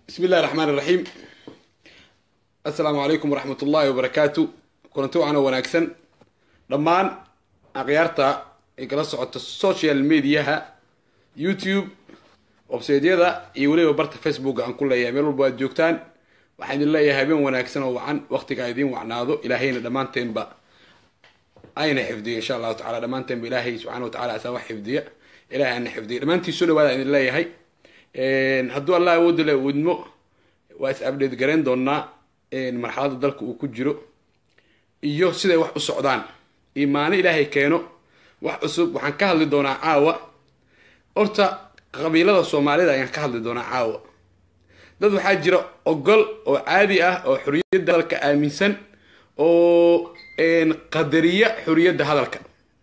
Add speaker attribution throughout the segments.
Speaker 1: bismi illahi raxmaan iraxiim assalaamu calaykum waraxmat ullaahi wabarakaatu kulanti wacan oo wanaagsan dhammaan akhyaarta ay kala socoto social mediaha youtube websaydyada iyo weliba barta facebook aan ku leeyahay meel walba aad joogtaan waxaan idin leeyahay habeen wanaagsan oo wacan waqtiga idiin wacnaado ilaahayna dhammaanteenba ayna xifdiyo insha allahu tacala dhammaanteenba ilaahay subxana wa tacala asaa wax xifdiya ilahay ana xifdiya dhammaantii soo dhawaada idin leeyahay hadduu allah awoodda le wadmo waa is abdheed garayn doonaa marxaladda dalka uu ku jiro iyo siday wax u socdaan iyo maalin ilaahay keeno wax cusub waxaan ka hadli doonaa caawa horta qabiilada soomaalida ayaan ka hadli doonaa caawa dad waxaa jira ogol oo caadi ah oo xoriyadda hadalka aaminsan oo qadariya xoriyadda hadalka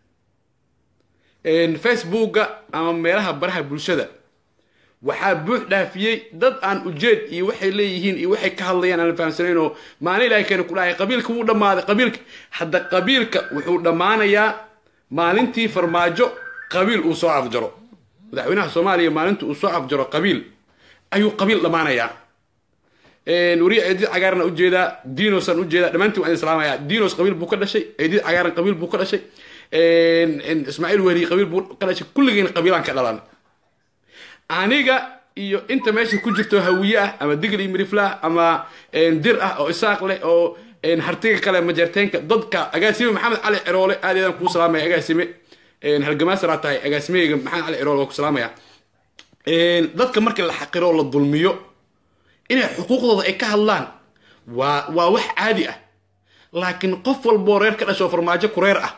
Speaker 1: facebooka ama meelaha baraha bulshada waxaa buux dhaafiyey dad aan ujeed iyo waxay leeyihiin iyo waxay ka hadlayaan aan la fahamsanayn oo maalin ilahay keena ku dhahay qabiilka wuu dhammaaday qabiilka hadda qabiilka wuxuu dhammaanayaa maalintii farmaajo qabiil uu soo afjaro madaxweynaha soomaaliya maalintii uu soo afjaro qabiil ayuu qabiil dhammaanayaa wariya eedid cagaarana ujeedaa dinosaan ujeedaa dhammaantii waan islaamaya dinos qabiil buu ka dhashay eedid cagaaran qabiil buu ka dhashay ismaaciil wehri qabiil buu ka dhashay kulligeen qabiilaan ka dhalan aniga iyo inta meesha ku jirto hawiye ah ama digl iyo miriflah ama dir ah oo isaaq leh oo hartiga kale majeerteenka dadka agaasime maxamed cali ciroole aad eedaan kuu salaamaya agaasime halgamaasaraa tahay agaasimeheyga maxamed cali ciroole waa ku salaamaya dadka markii la xaqiro oo la dulmiyo inay xuquuqdooda ay ka hadlaan waa waa wax caadi ah laakiin qof walboo reer ka dhasho farmaajo kureer ah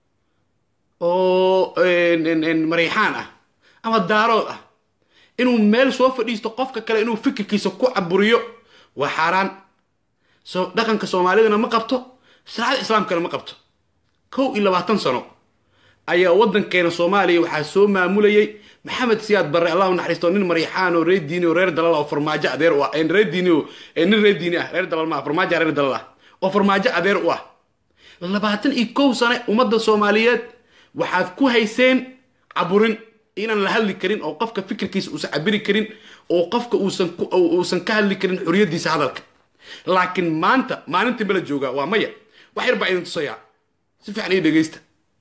Speaker 1: oo mariixaan ah ama daarood ah inuu meel soo fadhiisto qofka kale inuu fikirkiisa ku caburiyo waa xaaraan so dhaqanka soomaalidana ma qabto shareecada islaamkana ma qabto kow iyo labaatan sano ayaa waddankeena soomaaliya waxaa soo maamulayay maxamed siyaad barre allahu naxariisto nin mariixaan oo reer diini oo reer dalal oo farmaajo adeer u ah reer diini oo nin reer diini ah reer dalal maa farmaajo reer dalal ah oo farmaajo adeer u ah labaatan iyo kow sane ummadda soomaaliyeed waxaad ku hayseen caburin inaan la hadli karin oo qofka fikirkiisa uusan cabiri karin oo qofka uusan ka hadli karin xoriyadiisa hadalka laakiin maanta maalintii bala joogaa waa maya wax yar baa idin tusayaa si fiican ii dhegeysta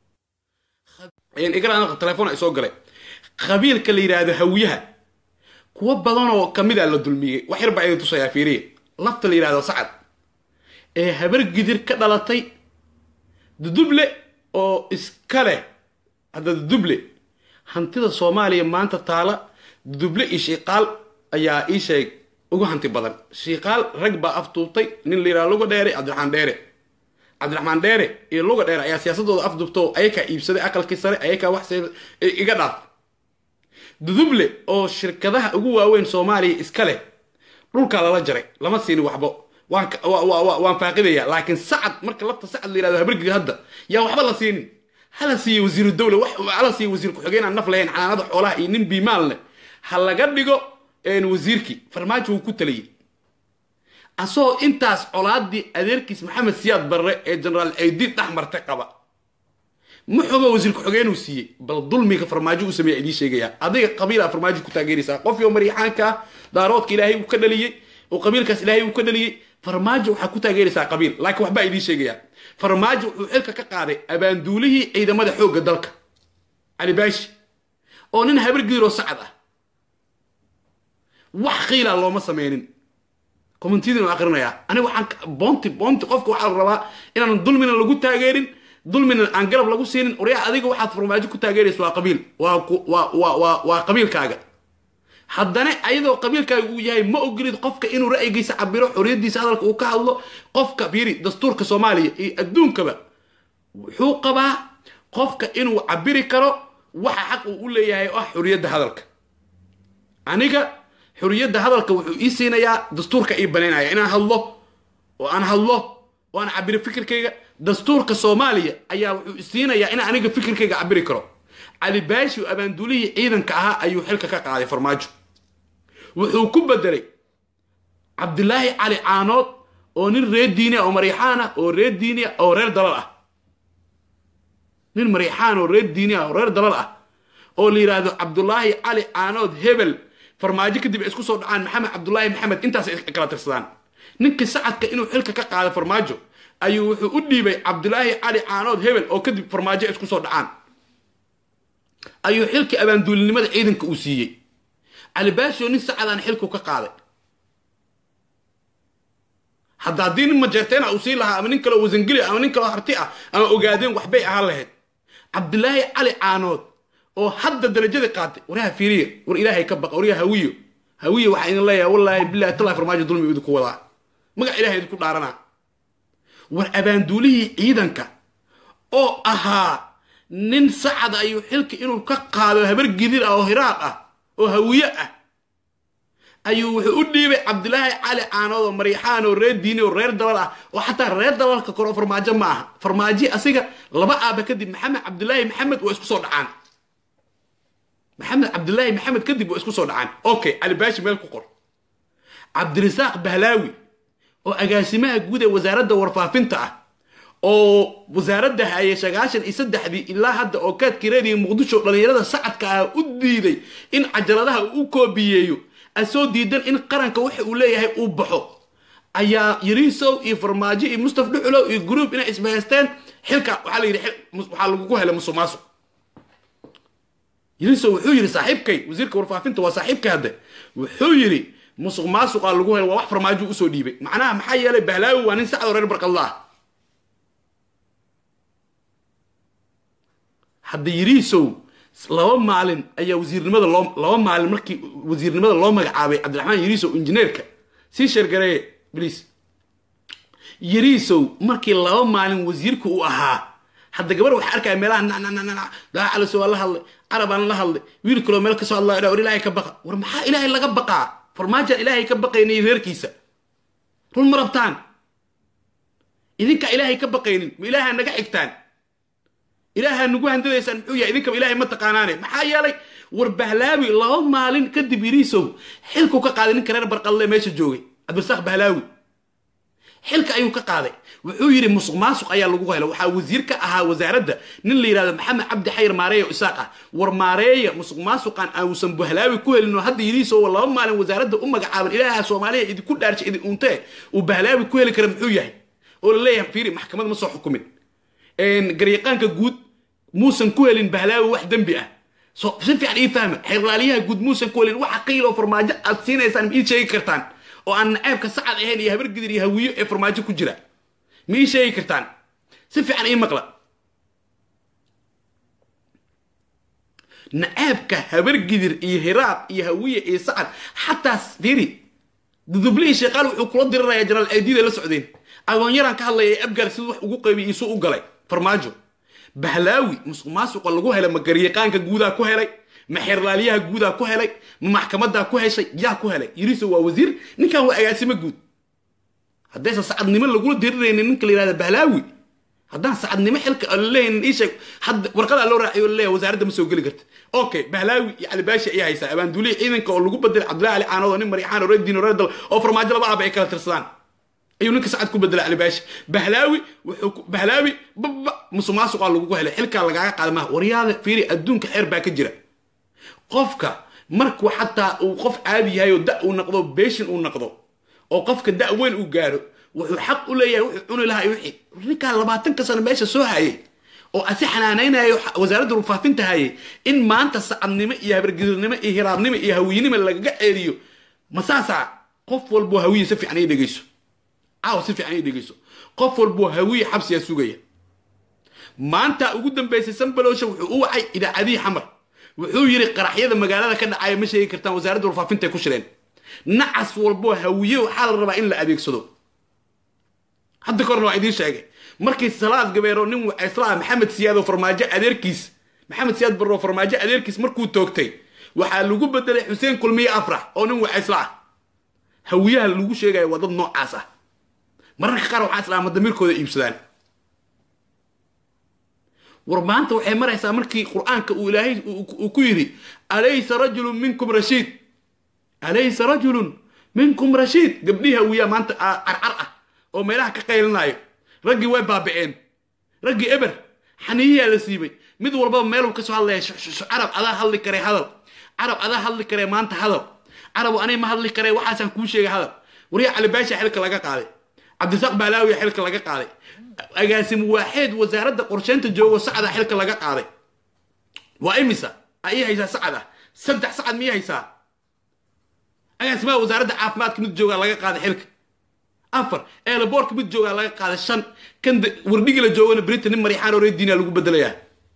Speaker 1: igara telefoon ay soo galay qabiilka la yidhaahdo hawiyaha kuwo badan oo kamida la dulmiyey wax yar baa idin tusayaa fiiriya lafta la yidhahdo sacad ee habar gidir ka dhalatay duduble oo iska leh hadda duduble hantida soomaaliya maanta taala duduble iyo shiiqaal ayaa ii sheeg ugu hanti badan shiiqaal rag baa afduubtay nin la yidhaha luga dheere cabdiraxmaan dheere cabdiraxmaan dheere iyo luga dheere ayaa siyaasadooda afduubto ayakaa iibsaday aqalkii sare ayakaa wax iga dhaaf duduble oo shirkadaha ugu waaweyn soomaaliya iska leh dhulkaa lala jaray lama siini waxbo waan faaqidaya laakiin sacad marka lafta sacad la yihahdo habargidi hadda yaa waxba la siinin hala siiya wasiiru dawla hala siiya wasiir ku-xigeen aan naf lahayn xanaanada xoolaha iyo nin biimaal leh ha laga dhigo wasiirkii farmaajo wuu ku taliyey asagoo intaas colaadii adeerkiis maxamed siyaad barre ee generaal ceydiid dhex martay qaba muxuba wasiir ku-xigeenuu siiyey bal dulmiga farmaajo u sameeya idiin sheegaya adiga qabiila farmaajo ku taageeraysaa qofkii oo mariixaanka ah daaroodka ilaahay uu ka dhaliyey oo qabiilkaas ilaahay uu ka dhaliyey farmaajo waxaa ku taageeraysaa qabiil laakiin waxbaa idiin sheegaya farmaajo wuxuu xilka ka qaaday abaanduulihii ciidamada xoogga dalka cali baashi oo nin habargiiroo sacad ah wax qiila looma sameynin communitydin akrinayaa aniga waxaan boonti boonti qofka waxaa la rabaa inaan dulmina lagu taageerin dulmina aan garab lagu siinin oryaa adiga waxaad farmaajo ku taageeraysa waa qabiil waa qabiilkaaga haddana ayadoo qabiilkaaga uu yahay ma ogolid qofka inuu ra'yigiisa cabiro xoriyadiisa hadalka uu ka hadlo qofka fiiri dastuurka soomaaliya iyo adduunkaba wuxuu qabaa qofka inuu cabiri karo waxa xaq uu u leeyahay oo ah xoriyadda hadalka aniga xoriyadda hadalka wuxuu ii siinayaa dastuurka ii banaynaya inaan hadlo oo aan hadlo oo aan cabiro fikirkayga dastuurka soomaaliya ayaa wuxuu isiinayaa inaan aniga fikirkayga cabiri karo cali baashi oo abaanduulihii ciidanka ahaa ayuu xilka ka qaaday farmaajo wuxuu ku bedelay cabdilaahi cali caanood oo nin reer diini ah oo mariixaan ah oo reer diini ah oo reer dalal ah nin mariixaan oo reer diini ah oo reer dalal ah oo la yidhaahdo cabdulaahi cali caanood hebel farmaajo kadib ay isku soo dhacaan maxamed cabdulaahi maxamed intaas ay kala tirsadaan ninkii sacadka inuu xilka ka qaado farmaajo ayuu wuxuu u dhiibay cabdulaahi cali caanood hebel oo kadib farmaajo ay isku soo dhacaan ayuu xilkii abaanduulinimada ciidanka uu siiyey cali baasho nin sacadaan xilku ka qaaday hadda haddii nin majeerteena uu sii lahaa ama nin kaleo wasangeli ama nin kaleo harti ah ama ogaadeen waxbay ahaan lahayd cabdulaahi cali caanood oo hadda darajada qaatay waryaha fiiriya war ilaahay ka baqa waryaha hawiyo hawiyo waxaa idin leeyahay wallaahi billahi tallahi farmaajo dulmi idinku wadaa magac ilahay idinku dhaaranaa war abaanduulihii ciidanka oo ahaa nin sacad ayuu xilka inuu ka qaado habar gidir ah oo hiraaq ah oo hawiye ah ayuu wuxuu u dhiibay cabdilaahi cali caanood oo maryaxaan oo reer diini oo reer dalal ah oo xataa reer dalalka kore oo farmaajo ma aha farmaaji asiga laba aaba kadib maxamed cabdilaahi maxamed waa isku soo dhacaan maxamed cabdilaahi maxamed kadib waa isku soo dhacaan okay cali baashi meel ku qor cabdirasaaq bahlaawi oo agaasimaha guud ee wasaaradda warfaafinta ah oo wasaaradda hayay sagaashan iyo saddexdii ilaa hadda oo kaadkireediya muqdisho dhallinyarada sacadka ah u diiday in cajaladaha uu u koobiyeeyo asoo diidan in qaranka waxa uu leeyahay uu baxo ayaa yariisow iyo farmaajo iyo mustaf dhuxulow iyo gruub inay isbahaysteen xilka waxaa la yidhi waxaa lagugu helay musuq maasuq yariisow wuxuu yidhi saaxiibkay wasiirka warfaafinta waa saaxiibkay hadde wuxuu yidhi musuq maasuqa lagu helay waa wax farmaajo usoo dhiibay macnaha maxaa yeelay bahlaawi waa nin sacdo reer barqadla ah hadda yariisow laba maalin ayaa wasiirnimada loo laba maalin markii wasiirnimada loo magacaabay cabdiraxmaan yariisow injineerka sii sheergareeye bliis yariisow markii laba maalin wasiirka uu ahaa hadda gabar waxaa arkaya meelaha nananana daacaliso waa la hadlay carabaan la hadlay wiil kaloo meel kasoo hadlaya war ilaahay ka baqa war maxaa ilaahay laga baqaa farmaajaan ilaahay ka baqaynay reerkiisa run ma rabtaan idinkaa ilaahay ka baqaynin ma ilaahaa naga xigtaan ilaahaa nagu handadaysaan muxuu yahay idinkaba ilaahay ma taqaanaane maxaa yeelay war bahlaawi laba maalin kadib yiriisow xilku ka qaaday ninka reer barqadle meesha joogay cabdirasaaq bahlaawi xilka ayuu ka qaaday wuxuu yidhi musuq maasuq ayaa lagu helay waxaa wasiir ka ahaa wasaaradda nin la yidhahdo maxamed cabdi xayr maareeya isaaq ah war maareeya musuq maasuqan aanusan bahlaawi ku helin oo hadda yiriisow laba maalin wasaaradda u magacaaban ilaaha soomaaliya idinku dhaarshay idin untee uu bahlaawi ku heli kara muxuu yahay oo la leeyahay fiiri maxkamad ma soo xukumin garyaqaanka guud muusan ku helin bahlaawi wax dembi ah so si fiican ii fahma xeerlaaliyaha guud muusan ku helin waxa qiil oo farmaajo aad siinaysaan ma ii sheegi kartaan oo aan naceebka sacad ahayn iyo habar gidir iyo hawiyo ee farmaajo ku jira ma ii sheegi kartaan si fiican ii maqla naceebka habar gidir iyo hiraab iyo hawiye iyo sacad xataa fiiri dudublihii sheekaal wuxuu kula dirirayaa janaal aydida la socdeen agoonyaraan ka hadlaya ee abgaar siduu wax ugu qaybiyay isuu u galay farmaajo bahlaawi musuq maasuqa lagu helay ma garyaqaanka guudaa ku helay ma xeerlaaliyaha guudaa ku helay ma maxkamadaa ku heshay yaa ku helay yiriso waa wasiir ninkan waa agaasimo guud haddaysan sacadnimo lagula diriraynin ninka la yihahda bahlaawi haddaan sacadnimo xilka laleeyahin ii sheeg hadda warqadaa loo raaciyo laleeyahay wasaaradda ma soo geli karta okay bahlaawi iyo calibaashi ayaa haysaa abaanduuliya ciidanka oo lagu bedelay cabdullahi cali caanood oo nin maryaxaan oo reer diin oo reer dal oo farmaajo laba aaba ay kala tirsadaan ayuu ninka sacad ku bedelay calibaashi bahlaawi wuxuu bahlaawi baba musuq maasuqaa lagugu helay xilkaa lagaaga qaada maha waryaada fiiri adduunka xeer baa ka jira qofka markuu xataa uu qof caadi yahay oo da uu noqdo beeshin uu noqdo oo qofka da weyn uu gaaro wuxuu xaq u leeyahay wuxuu cuni lahaa wixii ninkaa labaatanka sano meesha soo hayay oo asi xanaanaynayo wasaaradda warfaafinta hayay in maanta sacadnimo iyo habargidilnimo iyo hiraabnimo iyo hawiyinimo lagaga ceeriyo masaasaa qof walboo hawiye si fiican ii dhegeyso caawa si fiican ii dhegeyso qof walboo hawiye xabsiyaa sugaya maanta ugu dambaysay sanbalowsha wuxuu u wacay idaacadihii xamar wuxuu yidhi qaraxyada magaalada ka dhacaya ma sheegi kartaan wasaaradda warfaafinta ay ku shireen nacas walboo hawiye waxaa la rabaa in la adeegsado hadda korna waa idiin sheegay markii salaad gabeero nin wacaysla maxamed siyaad oo farmaajo adeerkiis maxamed siyaad barro farmaajo adeerkiis markuu toogtay waxaa lagu bedelay xuseen kulmiye afrax oo nin wacaysla ah hawiyaha lagu sheegaya waa dad noocaas ah mararka qaar waxaa islaama damiirkooda iibsadaan war maanta waxay maraysaa markii qur-aanka uu ilaahay uu ku yidhi alaysa rajulun minkum rashiid alaysa rajulun minkum rashiid gabdhihii hawiyaa maanta carcar ah oo meelaha ka qaylinaayo raggii way baaba'een raggii eber xaniyiyaa la siibay mid walbaba meeluu kasoo hadlaya carab adaa hadli karee hadal carab adaa hadli karee maanta hadal carabu anay ma hadli karee waxaasaan kuu sheegay hadal waryaa calibaasha xilka laga qaaday cabdisaaq baalaawiya xilka laga qaaday agaasim waaxeed wasaaradda qorsheynta joogo sacada xilka laga qaaday waa imisa a ii haysaa sacad ah saddex sacad miyay haysaa agaasimaha wasaaradda caafimaadka mid joogaa laga qaaday xilka afar eelaboorka mid joogaa laga qaaday shan kan wardhigi la joogana britain nin marixaan oree diina lagu bedelayaa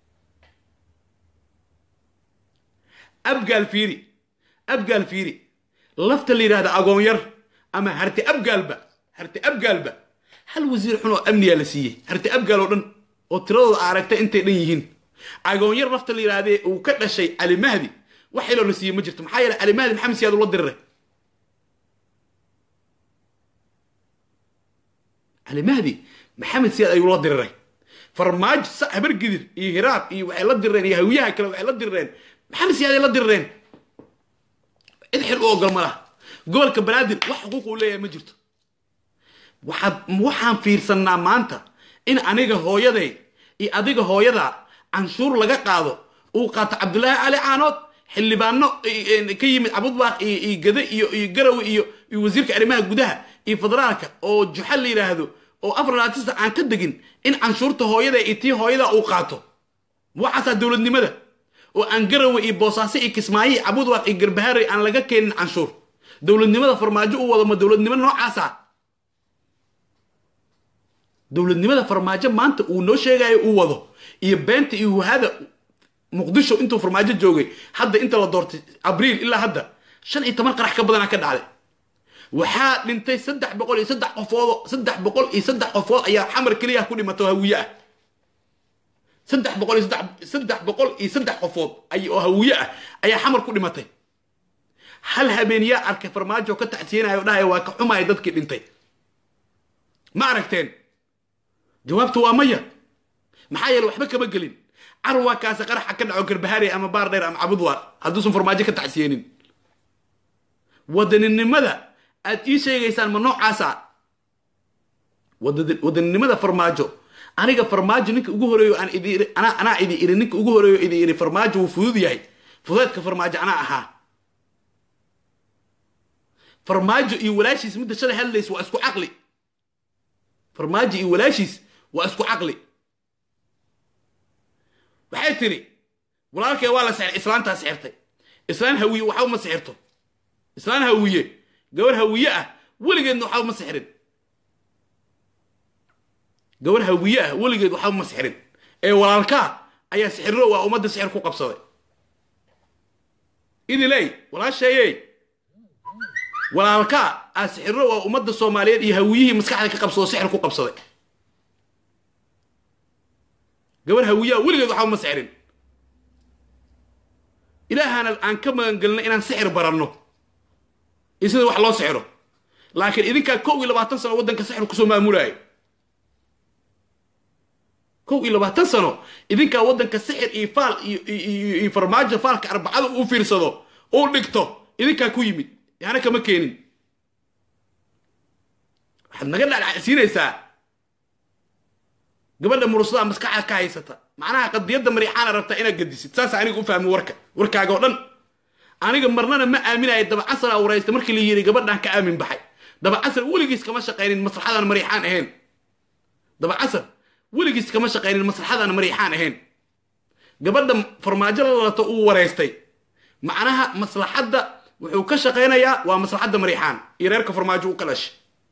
Speaker 1: abgaal fiiri abgaal fiiri lafta la yidhahda agoonyar ama harti abgaalba harti abgaalba hal wasiir xun oo amniyaa la siiyey harti abgaal oo dhan oo tiradooda aragtay intay dhan yihiin agoonyar lafta la yidhahdee uu ka dhashay cali mahdi wax iloo la siiyey ma jirto maxaa yeele cali mahdi maxamed siyaad ula diriray cali mahdi maxamed siyaad ayuu la diriray farmaajo sa habar gidir iyo hiraab iyo waxay la dirireen iyo hawiyaha kale waxay la dirireen maxamed siyaad ay la dirireen cid xil u ogol ma laha gobolka banaadir wax xuquuq uu leeyahay ma jirto waxaad waxaan fiirsannaa maanta in aniga hooyaday iyo adiga hooyada canshuur laga qaado uu qaato cabdulaahi cali caanood xildhibaano ka yimid cabudbaaq iyo gade iyo iyo garawe iyo iyo wasiirka arrimaha gudaha iyo federaalka oo juxa la yidhaahdo oo afar laatista aan ka degin in canshuurta hooyada iyo tii hooyada uu qaato waxaasaa dowladnimada oo aan garawe iyo boosaaso iyo kismaayo iyo cabudwaaq iyo garbahaare aan laga keenin canshuur dowladnimada farmaajo u wado ma dowladnimo noocaasa dowladnimada farmaajo maanta uu noo sheegayo uu wado iyo beenta iyo wahada muqdisho intuu farmaajo joogay hadda inta la doortay abriil ilaa hadda shan iyo toban qarax ka badanaa ka dhacday waxaa dhintay saddex boqol iyo saddex qofood saddex boqol iyo saddex qofood ayaa xamar keliya ku dhimato hawiye ah saddex boqol iyo saddex saddex boqol iyo saddex qofood ay oo hawiye ah ayaa xamar ku dhimatay hal habeeniyaa arkay farmaajo ka tacsiyanayo dhahaya waa ka xumaya dadkii dhintay ma aragteen jawaabtu waa maya maxaa yeele waxba kama gelin carwaa kaasi qaraxa ka dhaco garbahaare ama baar dheer ama cabudwaaq hadduusan farmaajo ka tacsiyeenin wadaninimada aad ii sheegaysaan ma noocaasa wadaninimada farmaajo aniga farmaajo ninka ugu horeeyo aan idi anaa idi iri ninka ugu horeeyo idi iri farmaajo wuu fudud yahay fudeedka farmaajo anaa ahaa farmaajo iyo walaashiis midda shalay hadlays waa isku caqli farmaajo iyo walaashiis waa isku caqli waxay tiri walaalkee waa la sixir islaantaa sixirtay islaan hawiye waxba ma sixirto islaan hawiye gabar hawiye ah weligeedna waxba ma sixirin gabar hawiye ah weligeed waxba ma sixirin ee walaalkaa ayaa sixirro waa ummadda sixir ku qabsaday idiley walaasheeyey walaalkaa aa sixirro waa ummadda soomaaliyeed iyo hawiyihii maskaxda ka qabsado sixir ku qabsaday gabar hawiyaa weligeed waxba ma sixirin ilaahana aan ka magangelino inaan sixir baranno iyo sida wax loo sixiro laakiin idinkaa kow iyo labaatan sano waddanka sixir kusoo maamulaayo kow iyo labaatan sano idinkaa waddanka sixir iyo faal iyo farmaajo faalka arbacada u fiirsado uu dhigto idinkaa ku yimid yaana kama keenin waxaad naga dhacdhacsiinaysaa gabadha murusada maskaxda ka haysata macnaha qadiyadda mariixaana rabtaa inaad gadisid saasa aniga u fahmi warka warkaaga oo dhan aniga marnana ma aaminaya dabacasar a waraysta markii la yiri gabadhaan ka aamin baxay dabacasar weligiis kama shaqaynin maslaxadaan mariixaan ahayn dabacasar weligiis kama shaqaynin maslaxadaan mariixaan ahayn gabadha farmaajo la lalato uu waraystay macnaha maslaxadda wuxuu ka shaqaynayaa waa maslaxadda mariixaan iyo reerka farmaajo u ka dhashay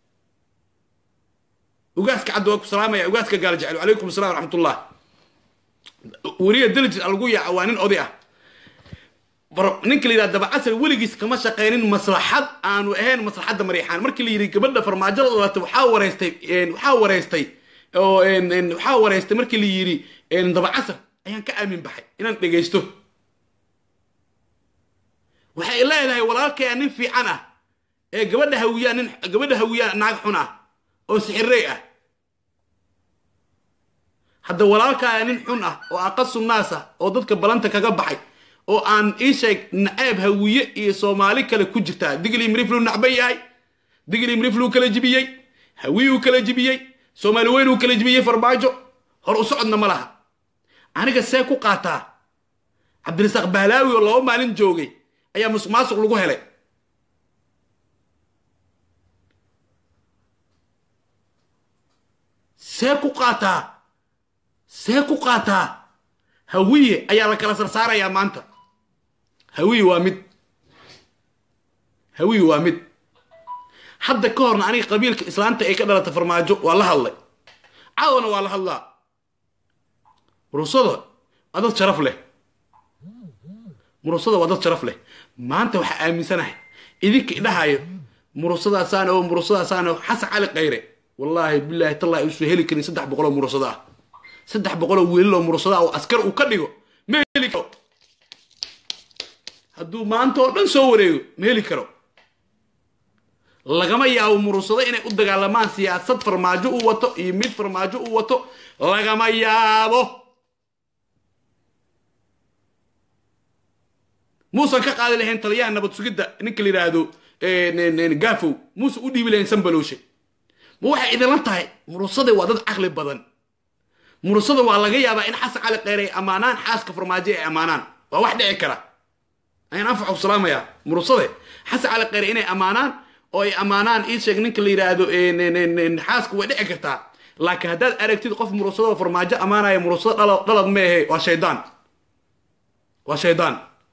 Speaker 1: ugaaska cadda waa ku salaamaya ugaaska gaal jecel calaykum assalam waraxmatullah weliya dalijid lagu yaaca waa nin oday ah ninka la yidhaha dabacasar weligiis kama shaqaynin maslaxad aanu ahayn maslaxadda mariixaan markii la yidhi gabadha farmaajo la dhalatay waxaa wareystay waxaa wareystay oo waxaa wareystay markii la yidhi dabacasar ayaan ka aamin baxay inaan dhegaysto waxay leedahay walaalkaya nin fiican ah ee gabadha hawiyaa nin gabadha hawiyaa naag xun ah oo sixirey ah hadda walaalkaya nin xun ah oo aqasu naas ah oo dadka balanta kaga baxay oo aan ii sheeg naceeb hawiye iyo soomaali kale ku jirtaa digli mirifluu nacban yahay digli mirifluu kala jibiyey hawiyuu kala jibiyey soomaali weynuu kala jibiyey farmaajo hor u socodna ma laha aniga see ku qaataa cabdirasaaq bahlaawi oo laba maalin joogay ayaa musuq maasuq lagu helay see ku qaataa see ku qaataa hawiye ayaa la kala sarsaarayaa maanta hawiye waa mid hawiye waa mid hadda ka horna aniga qabiilka islaanta ay ka dhalata farmaajo waa la hadlay caawana waa la hadlaa murusada waa dad sharaf leh murusada waa dad sharaf leh maanta waxaa aaminsanahay idinka idhahayo murusadaasaan oo murusadaasaan oo xasan cali khayre wallaahi bilaahi tallahi uusan heli karin saddex boqol oo murusada ah saddex boqol oo wiilal oo murusada ah oo askar uu ka dhigo ma heli karo hadduu maanta oo dhan soo wareego ma heli karo lagama yaabo murusado inay u dagaalamaan siyaasad farmaajo u wato iyo mid farmaajo u wato lagama yaabo muusan ka qaadi lahayn taliyaha nabad sugidda ninka la yidhaahdo gafow muuse u dhiibi lahayn sanbalooshe ma waxay idinla tahay murusada waa dad caqli badan murusada waa laga yaabaa in xasan cali kheyr ay ammaanaan xaaska farmaajo ay ammaanaan waa wax dhici kara ayaan anfacu salaamaya murusade xasan cali kheyr inay ammaanaan oo ay ammaanaan ii sheeg ninka la yidhaahdo xaasku way dhici kartaa laakiin haddaad aragtid qof murusado farmaajo ammaanaya murusado dhalad dhalad ma ahe waa shaydaan waa shaydaan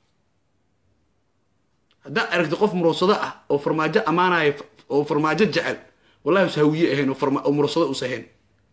Speaker 1: haddaad aragtid qof murusado ah oo farmaajo ammaanaya oo farmaajo jecel wallahi us hawiye ahayn oo murusado us ahayn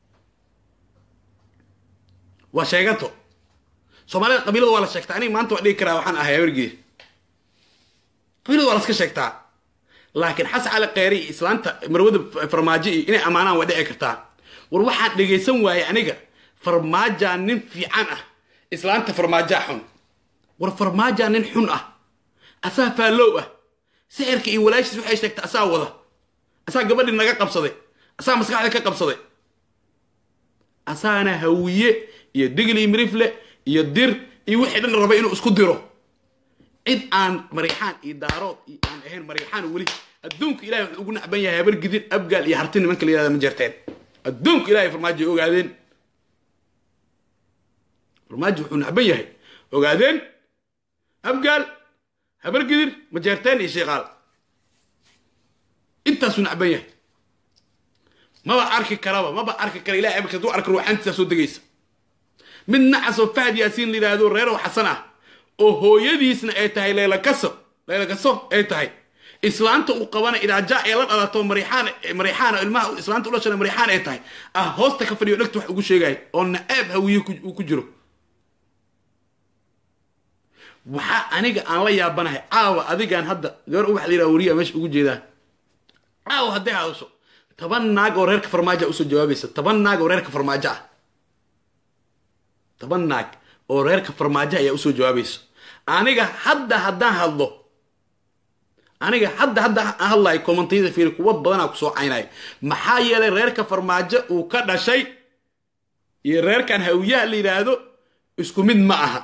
Speaker 1: waa sheegato soomaalida qabiilada waa la sheegtaa aniga maanta waa dhigi karaa waxaan ahay awergii qabiilada waa laska sheegtaa laakiin xasan cali kheyre iyo islaanta marwada farmaajo iyo inay ammaanaan waa dhici kartaa war waxaan dhegaysan waayey aniga farmaajaa nin fiican ah islaanta farmaajaa xun war farmaajaa nin xun ah asaa faallow ah sixirka iyo walaashiis waxay sheegtay asaa wada asaa gabadhii naga qabsaday asaa maskaxda ka qabsaday asaana hawiye iyo digli mirifle iyo dir iyo wixii dhan raba inuu isku diro cid aan mariixaan iyo daarood iyo aan ahayn mariixaan weli adduunka ilahay wuxuu ugu nacban yahay habar gidin abgaal iyo harti nimanka la yihahda ma jirteen adduunka ilahay farmaajo ay ogaadeen farmaajo wuxuu nacban yahay ogaadeen abgaal habar gidir ma jeerteen iyo sheekaal intaasuu nacban yahay maba arki karaba maba arki kara ilahay amarka hadduu arka ruuxaantiisaa soo degaysa mid nacas oo fahad yaasiin la yidhaahdo reerow xasan ah oo hooyadiisna ay tahay layla kaso layla kaso ay tahay islaanta uu qabana idaaja ee la dhalato mariixaan mariixaan ilmaha islaanta u dhashana mariixaan ay tahay ah hoosta ka fadhiyo dhegta wax ugu sheegaya oo nacaab hawiye uu ku jiro waxaa aniga aan la yaabanahay caawa adigaan hadda gabar ubax la yidhaha wariya meesha ugu jeedaa caawa hadday hadasho toban naag oo reerka farmaajo usoo jawaabaysa toban naag oo reerka farmaajo ah toban naag oo reerka farmaajo ayaa usoo jawaabaysa aniga hadda haddaan hadlo aniga hadda hadda aan hadlayo kommentayada fiiri kuwa badanaa kusoo caynayo maxaa yeelay reerka farmaajo uu ka dhashay iyo reerkan hawiyaha la yidhaahdo isku mid ma aha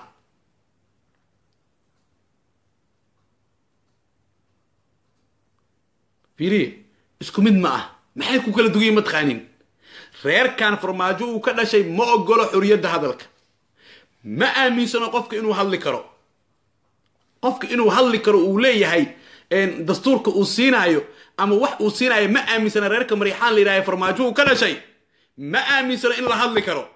Speaker 1: fiiriye isku mid ma aha maxay ku kala dugayin ma taqaanin reerkan farmaajo uu ka dhashay ma ogolo xoriyadda hadalka ma aaminsano qofka inuu hadli karo qofka inuu hadli karo uu leeyahay dastuurka uu siinaayo ama wax uu siinaayo ma aaminsana reerka mariixaan la yidhaha farmaajo uu ka dhashay ma aaminsano in la hadli karo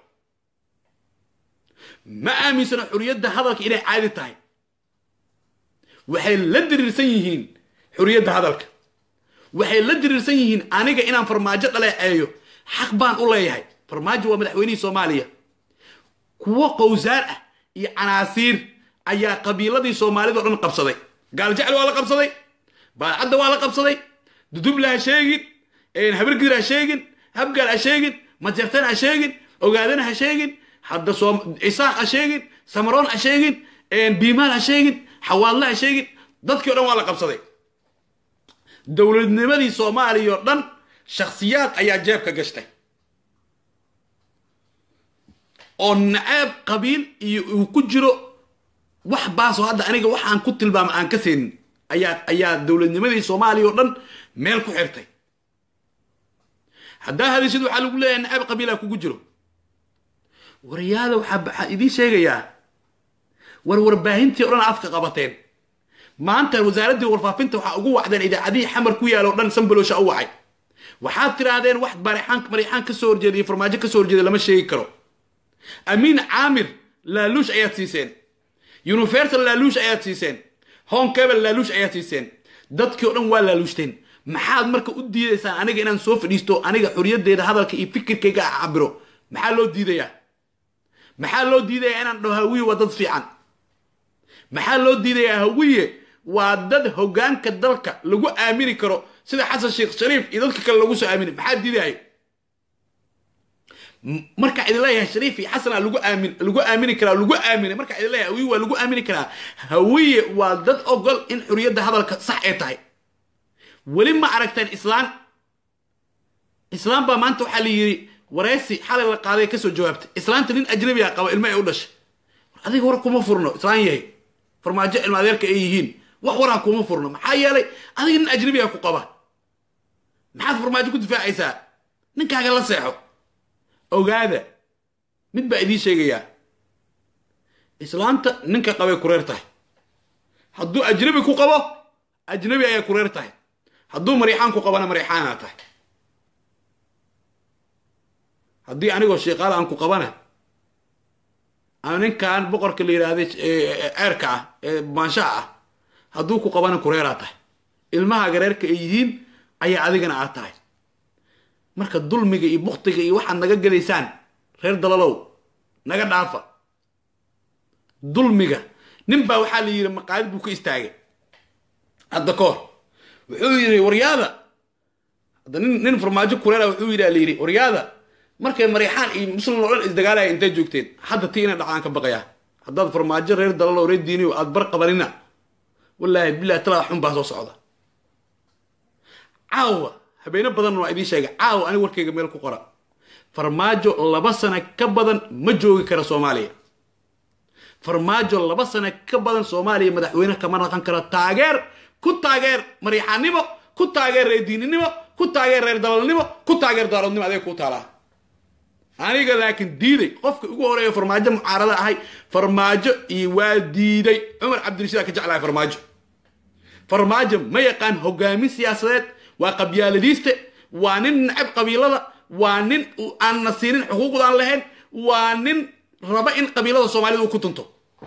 Speaker 1: ma aaminsano xoriyadda hadalka inay caadi tahay waxay la diriirsan yihiin xoriyadda hadalka waxay la diriirsan yihiin aniga inaan farmaajo dhaleeceeyo xaq baan u leeyahay farmaajo waa madaxweynihii soomaaliya kuwo qowsaar ah iyo canaasiir ayaa qabiiladii soomaalida o dhan qabsaday gaaljecel waa la qabsaday baadcadda waa la qabsaday dudubla ha sheegin habargidir ha sheegin habgaal ha sheegin majartan ha sheegin ogaadana ha sheegin hadda isaaq ha sheegin samaroon ha sheegin biimaal ha sheegin xawaadle ha sheegin dadkii o dhan waa la qabsaday dowladnimadii soomaaliya oo dhan shakhsiyaad ayaa jeebka gashtay oo nacaab qabiil iyo uu ku jiro wax baasoo hadda aniga waxaan ku tilmaama aan ka seenin ayaa ayaa dowladnimadii soomaaliya oo dhan meel ku xirtay haddaa hadashid waxaa lagu leeyahay nacaab qabiilaa kugu jiro waryaada waxaa idiin sheegayaa war warbaahintii o dhan afka qabateen maanta wasaaraddii warfaafinta waxaa ugu wacdeen idaacadihii xamar ku yaalo o dhan sanbaloosha u wacay waxaad tirahdeen wax marixaan marixaan ka soo horjeeda iyo farmaajo ka soo horjeeda lama sheegi karo amiin caamir laaluush ayaad siiseen universal laaluush ayaad siiseen home cable laaluush ayaad siiseen dadkii o dhan waa laaluushteen maxaad marka u diidaysaan aniga inaan soo fadhiisto aniga xoriyaddeeda hadalka iyo fikirkayga cabiro maxaa loo diidayaa maxaa loo diidayaa inaan dhaho hawiye waa dad fiican maxaa loo diidayaa hawiye waa dad hoggaanka dalka lagu aamini karo sida xasan sheekh shariif iyo dadka kale lagu soo aamini maxaa diidaya markaa idin leeyahay shariif iyo xasana lagu aamin lagu aamini karaa lagu aaminay markaa idin leeyahay hawiye waa lagu aamini karaa hawiye waa dad ogol in xuriyadda hadalka sax ay tahay weli ma aragteen islaan islaan baa maanta waxaa la yidhi wareysi xalay la qaaday kasoo jawaabtay islaanta nin ajnabi a qaba ilmo ay u dhashay war adiga war kuma furno islaan yahay farmaajo ilma adeerka ay yihiin wax waraa kuma furno maxaa yeelay adiga nin ajnabi a ku qaba maxaad farmaajo ku difaacaysaa ninkaaga la seexo ogaada mid baa idiin sheegayaa islaanta ninka qabay kureer tahay hadduu ajnabi ku qabo ajnabi ayaa kureer tahay hadduu mariixaan ku qabana mariixaanaa tahay haddii anigoo sheekaala aan ku qabana ama ninkan boqorka la yidhaahday ceerka ah ee maanshaha ah hadduu ku qabana kureeraa tahay ilmahaaga reerka ay yihiin ayaa adigana aad tahay marka dulmiga iyo buktiga iyo waxaad naga gadaysaan reer dalalow naga dhaafa dulmiga nin baa waxaa la yidhi maqaalid buu ka istaagay hadda ka hor wuxuu yidhi waryaada hadda nin nin farmaajo kureera wuxuu yidhi la yidhi waryaada markay mariixaan iyo muslim oo dhan isdagaalaya intay joogteen hadda tii inay dhacaan ka baqayaa haddaad farmaajo reer dalalow reer diiniyo aad bar qabanina wallaahi bilahi talaa xun baa soo socda caawa habeeno badan waa idiin sheegay caawa aniga warkayga meel ku qora farmaajo laba sano ka badan ma joogi kara soomaaliya farmaajo laba sano ka badan soomaaliya madaxweyne kama naqan karo taageer ku taageer mariixaannimo ku taageer reer diininimo ku taageer reer dalalnimo ku taageer daaroodnimo adeeg ku taalaa aniga laakiin diiday qofka ugu horeeya farmaajo mucaarada ahay farmaajo iyo waa diiday cumar cabdirashiid ka jeclahay farmaajo farmaajo ma yaqaan hogaamin siyaasadeed waa qabyaaladiiste waa nin nacab qabiilada waa nin aan na siinin xuquuqdaan lahayn waa nin raba in qabiilada soomaalida uu ku tunto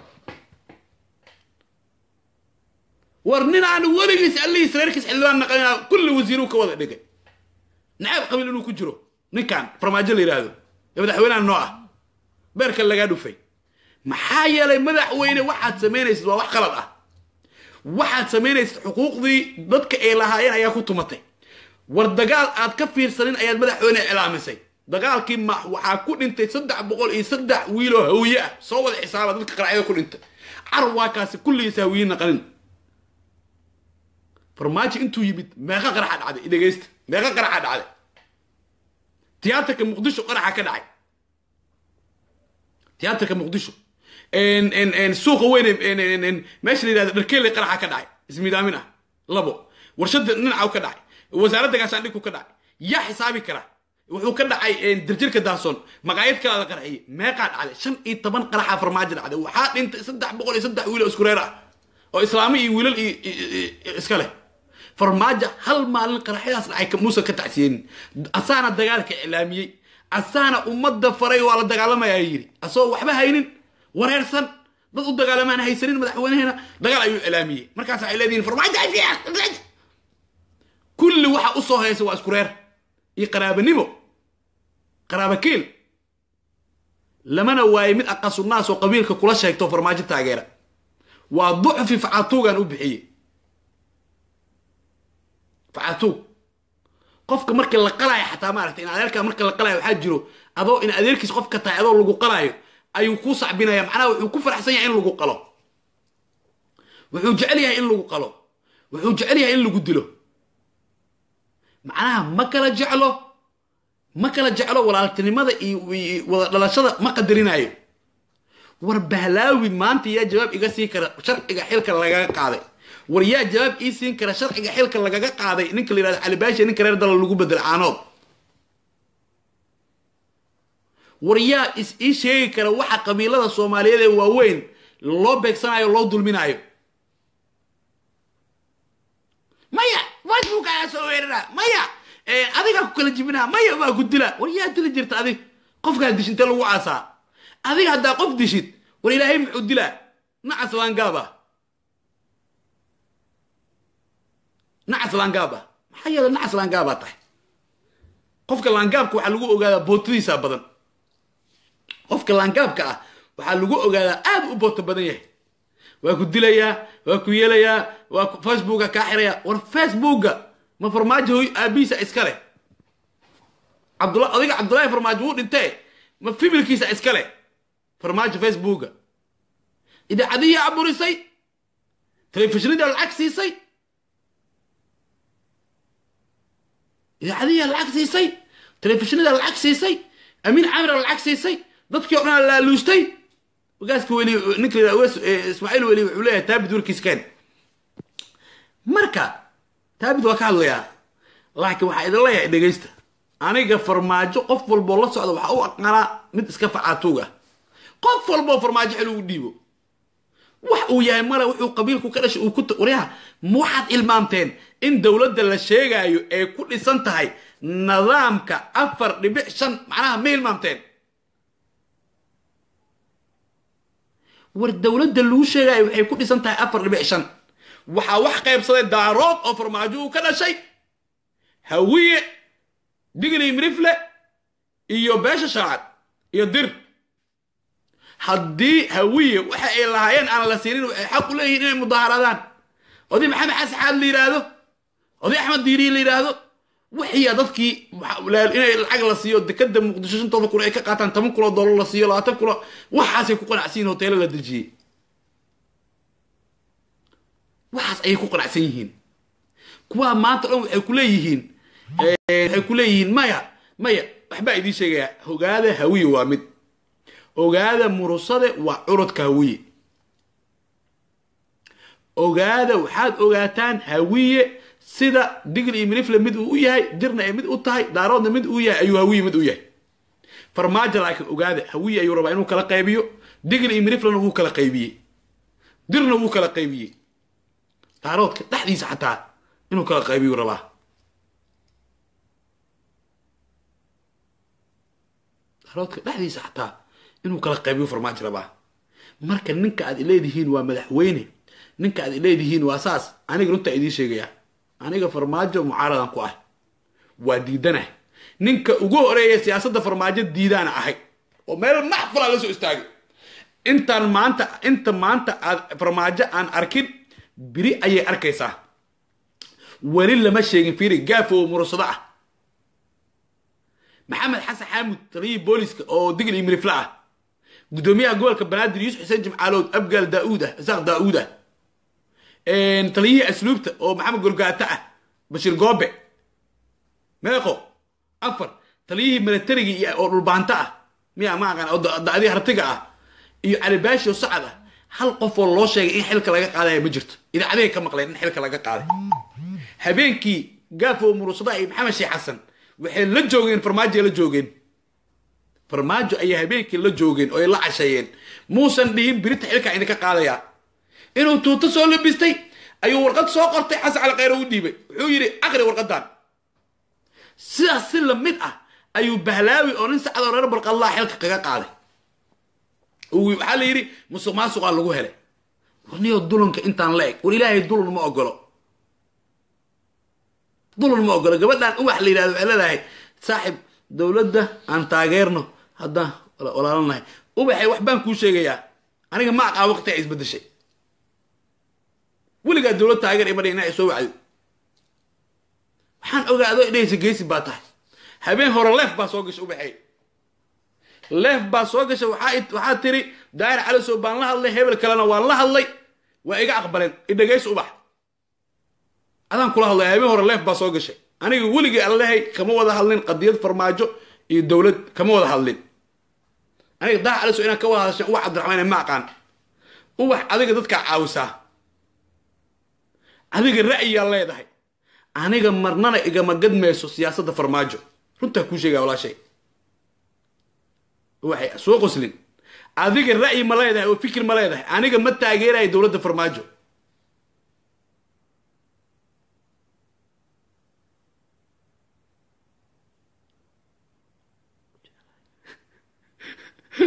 Speaker 1: war nin aan weligiis allihiis reerkiis xildhibaan naqanina kulli wasiiruu ka wada dhigay nacab qabiil inuu ku jiro ninkan farmaajo la yidhaahdo ee madaxweynaha noo ah beerka lagaa dhufay maxaa yeelay madaxweyne waxaad samaynaysid waa wax qalad ah waxaad samaynaysid xuquuqdii dadka ay lahaayeen ayaa ku tumatay war dagaal aad ka fiirsanin ayaad madaxweyne iclaamisay dagaalkii ma waxaa ku dhintay saddex boqol iyo saddex wiiloo hawiye ah soo wada xisaaba dadka qaracyada ku dhintay carab waa kaasi kulligiis hawiye naqanin farmaajo intuu yimid meeqa qaraxa dhacday idhegaysta meeqa qaraxa dhacday tiyaatarka muqdisho qaraxa ka dhacay tiyaatarka muqdisho suuqa weyn meesha la yidhahdo dharkeelle qaraxa ka dhacay ismidaamin ah labo warshada dhinacaw ka dhacay wasaaradda gaashaandhigku ka dhacay yaa xisaabi kara wuxuu ka dhacay dirjirka daasoon maqaayad kala la qarxiyey meeqaa dhacday shan iyo toban qaraxa farmaajo dhacday waxaa dhintay saddex boqol iyo saddex wiil oo isku reer ah oo islaamo iyo wiilal iyo iska leh farmaajo hal maalin qaraxyadaas dhacay muuse ka tacsiyeenin asaana dagaalka iclaamiyey asaana ummadda faray waa la dagaalamayaa yidhi asagoo waxba haynin wareersan dad u dagaalamaan haysanin madaxweynehena dagaal ayuu iclaamiyey markaas waxay leedihin farmaajo kulli waxa u soo haysa waa isku reer iyo qaraabanimo qaraaba keel lamana waaye mid aqasunaas oo qabiilka kula sheegto farmaajo taageera waa ducfi facatuugan u bixiyey facatuug qofka markii la qalaayo xataa maaragta in adeerkaa marka la qalaayo waxaa jiro adoo in adeerkiis qofka tahay adoo lagu qalaayo ayuu kuu sacbinaya macnaha wuxuu ku faraxsan yahay in lagu qalo wuxuu jecel yahay in lagu qalo wuxuu jecel yahay in lagu dilo macnaha ma kala jeclo ma kala jeclo walaaltinimada iyo wada dhalashada ma qadarinayo war bahlaawi maanta yaa jawaab iga siin kara sharciga xilka lagaga qaaday war yaa jawaab ii siin kara sharciga xilka lagaga qaaday ninka la yihahdo calibaasha ninka reer dala lagu bedel caanood war yaa is ii sheegi kara waxa qabiilada soomaaliyeed ee waaweyn loo beegsanayo loo dulminayo maya facebook ayaa soo weerara maya adigaa ku kala jibinaa maya waa ku dila war yaa dili jirta adig qofkaa dish intee lagu caasaa adiga haddaa qof dishid war ilaahay muxuu dilaa nacas laangaaba nacas laangaaba maxaa yeele nacas laangaabaa tahay qofka laangaabka waxaa lagu ogaadaa bootadiisa badan qofka laangaabka ah waxaa lagu ogaadaa aad u booto badan yahay waa ku dilayaa waa ku yeelayaa waa facebooka kaa xiraya war facebooka ma farmaajo aabihiisa iska leh cabdula odiga cabdullaahi farmaajo wuu dhintee ma fibilkiisa iska leh farmaajo facebooka idaacadihii aburisay telefishinada lacag siisay idaacadihii lacag siisay telefishinada lacag siisay amiin camira lacag siisay dadkii o dhan laaluustay ogaaska weli ninka ismaaciil weli wuxuu leeyahay taabid warkiis keen marka taabid waa ka hadlayaa laakiin waxaa idin leeyahay dhegaysta aniga farmaajo qof walboo la socda waxaa u aqaanaa mid iska facaatuug ah qof walboo farmaajo xil ugu dhiibo wax uu yahay male wuxuu qabiilku ka dhashay uu ku waryaha ma waxaad ilmaamteen in dowladda la sheegaayo ay ku dhisan tahay nidaamka afar dhibic shan macnaha ma ilmaamteen war dowladda lagu sheegaayo waxay ku dhisan tahay afar dhibic shan waxaa wax qaybsaday daarood oo farmaajo uu ka dhashay hawiye digli mirifle iyo beesha shaacad iyo dir haddii hawiye waxa ay lahaayeen aan la siinin waxay xaq u leeyihiin inay mudaaharaadaan oday maxamed xasaxaad la yidhaahdo oday axmed diiriye la yidhaahdo wixiya dadkii inay lacag la siiyo dekada muqdisho shantooda kun ay ka qaataan toban kun oo dollar la siiyo labaatan kun waxaasay ku qanacsan yihin hoteelo la dejiyey waxaas ayay ku qanacsan yihiin kuwaa maanta dhan waxay ku leeyihiin waxay ku leeyihiin maya maya waxbaa idiin sheegayaa ogaada hawiye waa mid ogaada murusade waa curudka hawiye ogaada waxaad ogaataan hawiye sida digl iyo mirifle mid uu u yahay dirna ay mid u tahay daaroodna mid uu yahay ayuu hawiye mid u yahay farmaajo laakiin ogaada hawiye ayuu rabaa inuu kala qaybiyo digl iyo miriflena wuu kala qaybiyey dirna wuu kala qaybiyey daaroodka dhexdiisa xataa inuu kala qaybiyuu rabaa daaroodka dhexdiisa xataa inuu kala qaybiyo farmaajo rabaa marka ninka aad ileedihiin waa madaxweyne ninka aad ileedihiin waa saas aniga runtaa idiin sheegayaa aniga farmaajo mucaaradan ku ah waa diidanah ninka ugu horeeya siyaasadda farmaajo diidaana ahay oo meel maxfala la soo istaagay intaan maanta inta maanta aad farmaajo aan arkin biri ayay arkaysaa weli lama sheegin fiiri gaafo murursado ah maxamed xasan xaamud taliyihii booliska oo digl iyo mirifle ah gudoomiyaha gobolka banaadir yuusuf xuseen jimcaalood abgaal daauud ah isaaq daauud ah taliyihii asluubta oo maxamed gorgaato ah bashiir goobe meeqo afar taliyihii milatarigii oo dhulbaanto ah miya ma aqaan oo da'dii hartiga ah iyo calibaashi oo sacad ah hal qof oo loo sheegay in xilka laga qaadaya ma jirto idaacadahay ka maqleen in xilka laga qaaday habeenkii gaafo murursada iyo maxamed sheekh xasan waxay la joogeen farmaajo la joogeen farmaajo ayay habeenkii la joogeen oo ay la casheeyeen muusan dhihin birita xilkaa idinka qaadayaa inuu tuuto soo labistay ayuu warqad soo qortay xasan cali khayre u dhiibay wuxuu yidhi aqri warqadan sidaas si lamid ah ayuu bahlaawi oo nin sacadoo reer balqadlaa xilka kaga qaaday waxaa la yidhi musuq maasuqaa lagu helay warniyo dulanka intaan la eg war ilaahay dulan ma ogolo dulan ma ogolo gabadhan uwax la yidhahdo waxay leedahay saaxib dowladda aan taageerno haddaan walaalanahay ubaxay waxbaan kuu sheegayaa aniga ma aqaa waqtiga isbedeshay weligaa dowlad taageer ima dhigin inaa soo wacdo waxaan ogaado idhahaysa geesi baa tahay habeen hore leef baa soo gashay ubaxay leef baa soo gashay waxaa tiri daahir calisow baan la hadlay hebel kalena waan la hadlay waa iga aqbaleen idhagaysa ubax adaan kula hadlay habeen hore leef baa soo gashay aniga weligii allehay kama wada hadlin qadiyad farmaajo iyo dowlad kama wada hadlin aniga daahir calisow inaan ka wada hadashan ubax cabdiraxmaan ma aqaan ubax adiga dadkaa caawisaa adiga ra'yiyaa leedahay aniga marnana igama gadmayso siyaasadda farmaajo runtaa kuu sheegaya walaashay waxay soo qoslin adiga ra'yi ma leedahay oo fikir ma leedahay aniga ma taageerayo dowladda farmaajo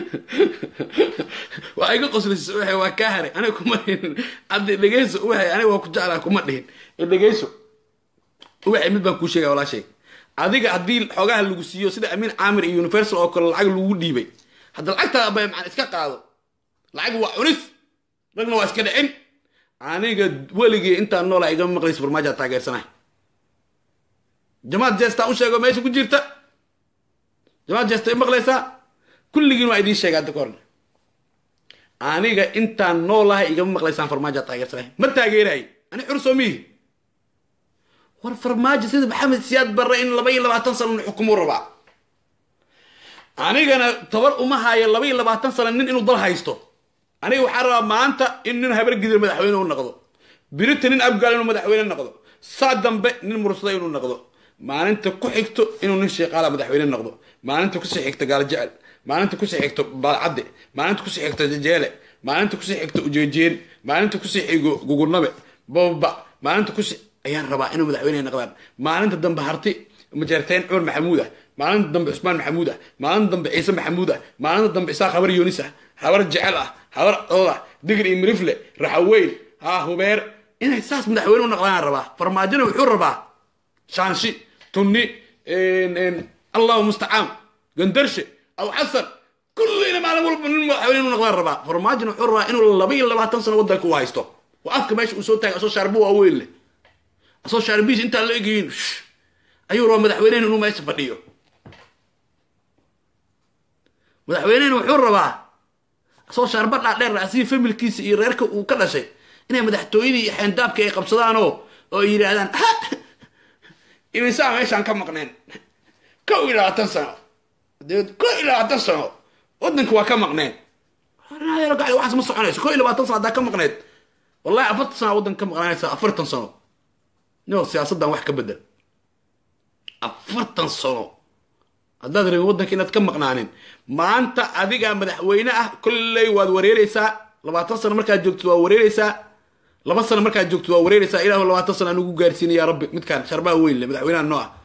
Speaker 1: waa iga qoslaysa ubaxay waa kaa haray aniga kuma dhihin hadda dhegeyso ubaxay aniga waa ku jeclaa kuma dhihin dhegeyso ubaxay mid baan kuu sheegaya walaashay adiga haddii xoogaha lagu siiyo sida amiin caamir iyo universal oo kale lacag lagu dhiibay hadda lacagtaa ba maan iska qaado lacag waa cunis ragna waa iska dhicin aniga weligii intaan noolaa igama maqlaysa farmaajo taageersanahay jamaad jeestaa u sheego meesha ku jirta jamaad jeesta i maqlaysaa kulligiin waa idiin sheega hadda ka horna aniga intaan noolahay igama maqlaysaan farmaajo taageersanahay ma taageerahay ani xursoo miihi war farmaajo sida maxamed siyaad barre in laba iyo labaatan sano xukumu rabaa anigana tabar uma haayo laba iyo labaatan sano nin inuu dal haysto aniga waxaa rabaa maanta in nin habargidir madaxweyne u noqdo birita nin abgaal inuu madaxweyne noqdo saa dambe nin mursada inuu noqdo maalinta ku xigto inuu nin sheeqaala madaxweyne noqdo maalinta kusii xigto gaalajecel maalinta kusii xigto baalcadde maalinta kusii xigto jejeele maalinta kusii xigto ujeejeen maalinta kusii xigo gugurnabe bababa maalinta kusii ayaan rabaa inuu madaxweyne noqdaan maalinta dambe harti majeerteen cumar maxamuud ah maalinta dambe cusmaan maxamuud ah maalinta dambe ciise maxamuud ah maalinta dambe isaaq habar yoonis ah habar jecel ah habar codod ah digir iyo mirifle raxaweyn ha hubeer inay saas madaxweyne u noqdaan rabaa farmaajona wuxuu rabaa shaanshi tunni allahu mustacaan gandarshe aw xasan kullina maalin walba nin madaxweyne inuu noqdaan rabaa farmaajona wuxuu rabaa inuu laba iyo labaatan sano waddanka u haysto oo afka meesha uu soo taagay asoo shaarbo waaweyn leh asoo shaarbiis intaan la egayin ayuu rabaa madaxweynehen inuu meesha fadhiyo madaxweynehen wuxuu rabaa asoo shaarba dhaadheer asii familkiisa iyo reerka uu ka dhashay inay madaxtooyadii iyo xeendaabka ay qabsadaanoo oo ay yidhaahdaan imisaa meeshaan ka maqneen kow iyo labaatan sano kow iyo labaatan sano waddanka waa ka maqneen waxaas ma soconayso kow iyo labaatan sano haddaa ka maqneed wallahi afartan sana waddanka ka maqnaanaysa afartan sano nio siyaasaddan wax ka bedel afartan sano haddaad rabin waddanka inaad ka maqnaanin maanta adigaa madaxweyne ah kolley waad wareereysaa labaatan sano markaad joogtid waa wareereysaa laba sano markaad joogtid waa wareereysaa ilahu labaatan sano aan ugu gaarsiina yaa rabbi midkaan sharbaha weyn le madaxweynaha noo ah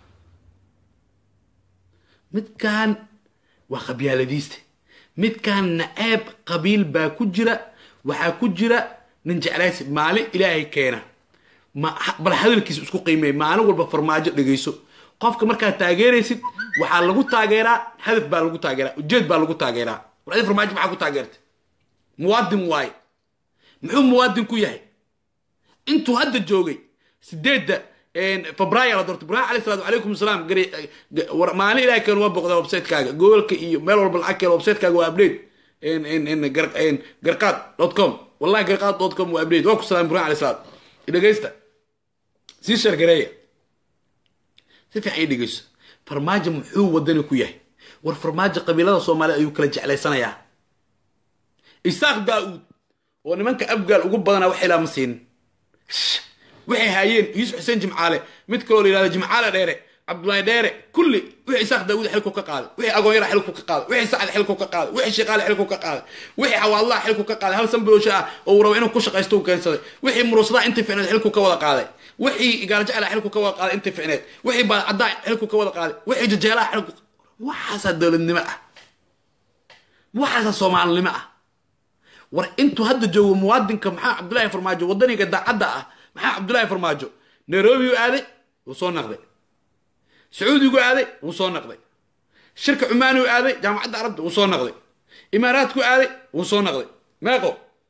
Speaker 1: midkaan waa qabyaaladiiste midkaan naceeb qabiil baa ku jira waxaa ku jira nin jeclaysi maalin ilaahay keena bal hadalkiisa isku qiimeey maalin walba farmaajo dhegayso qofka markaad taageeraysid waxaa lagu taageeraa hadaf baa lagu taageeraa ujeed baa lagu taageeraa war adi farmaajo maxaa ku taageertay muwaadin waaye muxuu muwaadin ku yahay intuu hadda joogay sideedda febraayo la doortay ibrahim alayh salaatu calaykum asalaam maalin ilahay keen waa boqdaa websitekaga gobolka iyo meel walba lacag keen websitekaga waa update garqaad dot com wallahi garqaad dot com waa update waa ku salaam ibrahim alayh salaam dhegaysta sii shargareeya si fiican ii dhegeyso farmaajo muxuu wadani ku yahay war farmaajo qabiilada soomaaliyed ayuu kala jeclaysanayaa isaaq daa-uud oo nimanka abgaal ugu badanaa wax ilaa ma siinin waxay haayeen yuusuf xuseen jimcaale mid kaloo la yihahdo jimcaale dheere cabdullaahi dheere kulli wixii isaaq daawuud xilku ka qaaday wixii agoonyara xilku ka qaaday wixii sacad xilku ka qaaday wixii shiqaale xilku ka qaaday wixii xawaadlaha xilku ka qaaday hal sanbiloosha ah oo uu rabo inuu ku shaqaysto uu keensaday wixii muruusadaha intii ficneed xilku ka wada qaaday wixii gaalajecela xilku ka wada qaaday intii ficneed wixii baadcaddaa xilku ka wada qaaday wixii jajeelaha xilku waxaasaa dowladnimo ah waxaasaa soomaalinimo ah war intuu hadda joogo muwaadinka maxaa cabdullaahi farmaajo wadaniga daacadda ah maxaa cabdullaahi farmaajo nairobi u aaday wuu soo naqday sacuudigu aaday wuu soo naqday shirka cumaani u aaday jaamacadda carabta wuu soo naqday imaaraadku aaday wuu soo naqday meeqo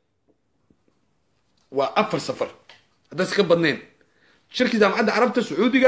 Speaker 1: waa afar safar haddaysa ka badnayn shirkii jaamacadda carabta sacuudiga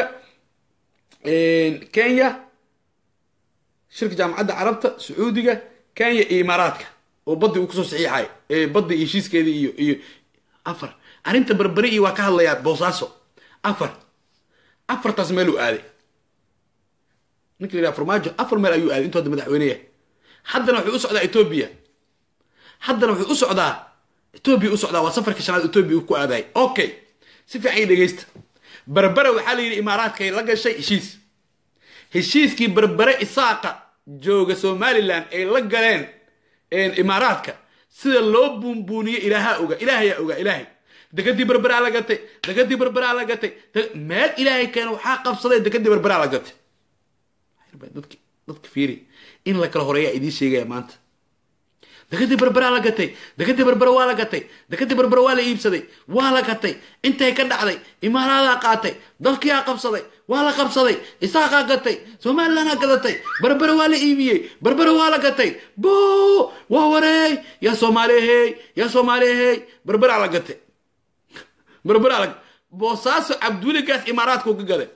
Speaker 1: kenya shirka jaamacadda carabta sacuudiga kenya iyo imaaraadka oo baddi uu kusoo saxiixay baddi iyo heshiiskeedii iyo iyo afar arrinta berberi iyo waa ka hadlayaa boosaaso afar afartaas meel uu aaday ninka la yidhaha farmaajo afar meel ayuu aaday intuu hadda madaxweyne yahay haddana wuxuu u socdaa etoobiya haddana wuxuu u socdaa etoobiya u socdaa waa safarka shanaad etoobiya uu ku aadaay okay si fiican ii dhegeysta berbere waxaa la yidhi imaaraadkay la gashay heshiis heshiiskii berbere isaaqa jooga somalilan ay la galeen imaaraadka sida loo buunbuuniye ilaahaa oga ilaahayaa ogaa ilaahay degadii berberaa la gatay degadii berberaa la gatay meel ilaahay keena waxaa qabsaday degadii berberaa la gatay dadka dadka fiiri in la kala horeeyaa idiin sheegaya maanta dekadii berberaa la gatay dekadii berbere waa la gatay dekadii berbere waa la iibsaday waa la gatay intay ka dhacday imaaraadaa qaatay dalkiyaa qabsaday waa la qabsaday isaaqaa gatay somalilandaa gadatay berbere waa la iibiyey berbere waa la gatay bo waa wareey yaa soomaaliyahey yaa soomaaliyahey berberaa la gatay berberaa la boosaaso cabduuligaas imaaraadkuu ka gaday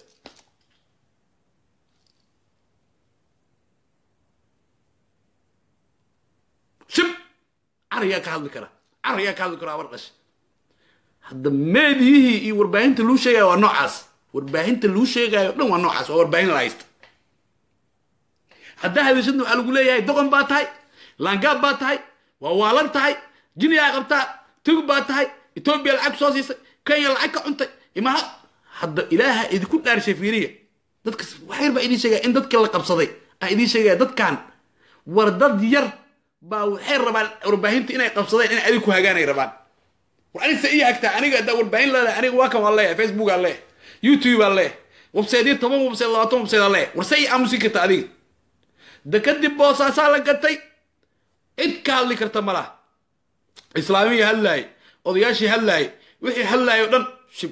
Speaker 1: shib carayaa ka hadli kara carayaa ka hadli kara abar dhasha hadda meediyihii iyo warbaahinta luu sheegayo waa noocaas warbaahinta luu sheegayo dhan waa noocaas waa warbaahin la haysta haddaa hadashadna waxaa lagu leeyahay doqon baa tahay laangaab baa tahay waa waalan tahay jiniyaa qabtaa tug baa tahay etoobiya lacag soo siisay kenya lacag ka cuntay imaara hadda ilaaha idinku dhaarshay fiiriya dadka waxyar baa idiin sheegaya in dadka la qabsaday aan idiin sheegaya dadkan war dad yar baa waxay rabaan warbaahinta inay qabsadeen in adig ku hagaanay rabaan war anigse ii hagtaa aniga haddaa warbaahin leedahay aniga waa kan waan leeyahay facebook aan leeyahay youtube aan leeyahay websiteyo toban website labaatan website aan leeyahay war se ii aamusin karta adiga da kadib boosaasaa la gatay cid ka hadli karta ma laha islaamiyii hadlaayay odayaashii hadlaayay wixii hadlaayay o dhan shib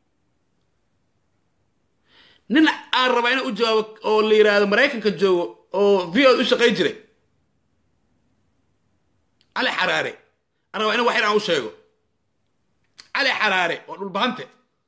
Speaker 1: nin aan rabaa inaan u jawaabo oo la yidhaahdo maraykanka joogo oo v o u shaqayn jiray cali xaraare aan rabaa ina wax yar aan u sheego cali xaraare waa dhulbahante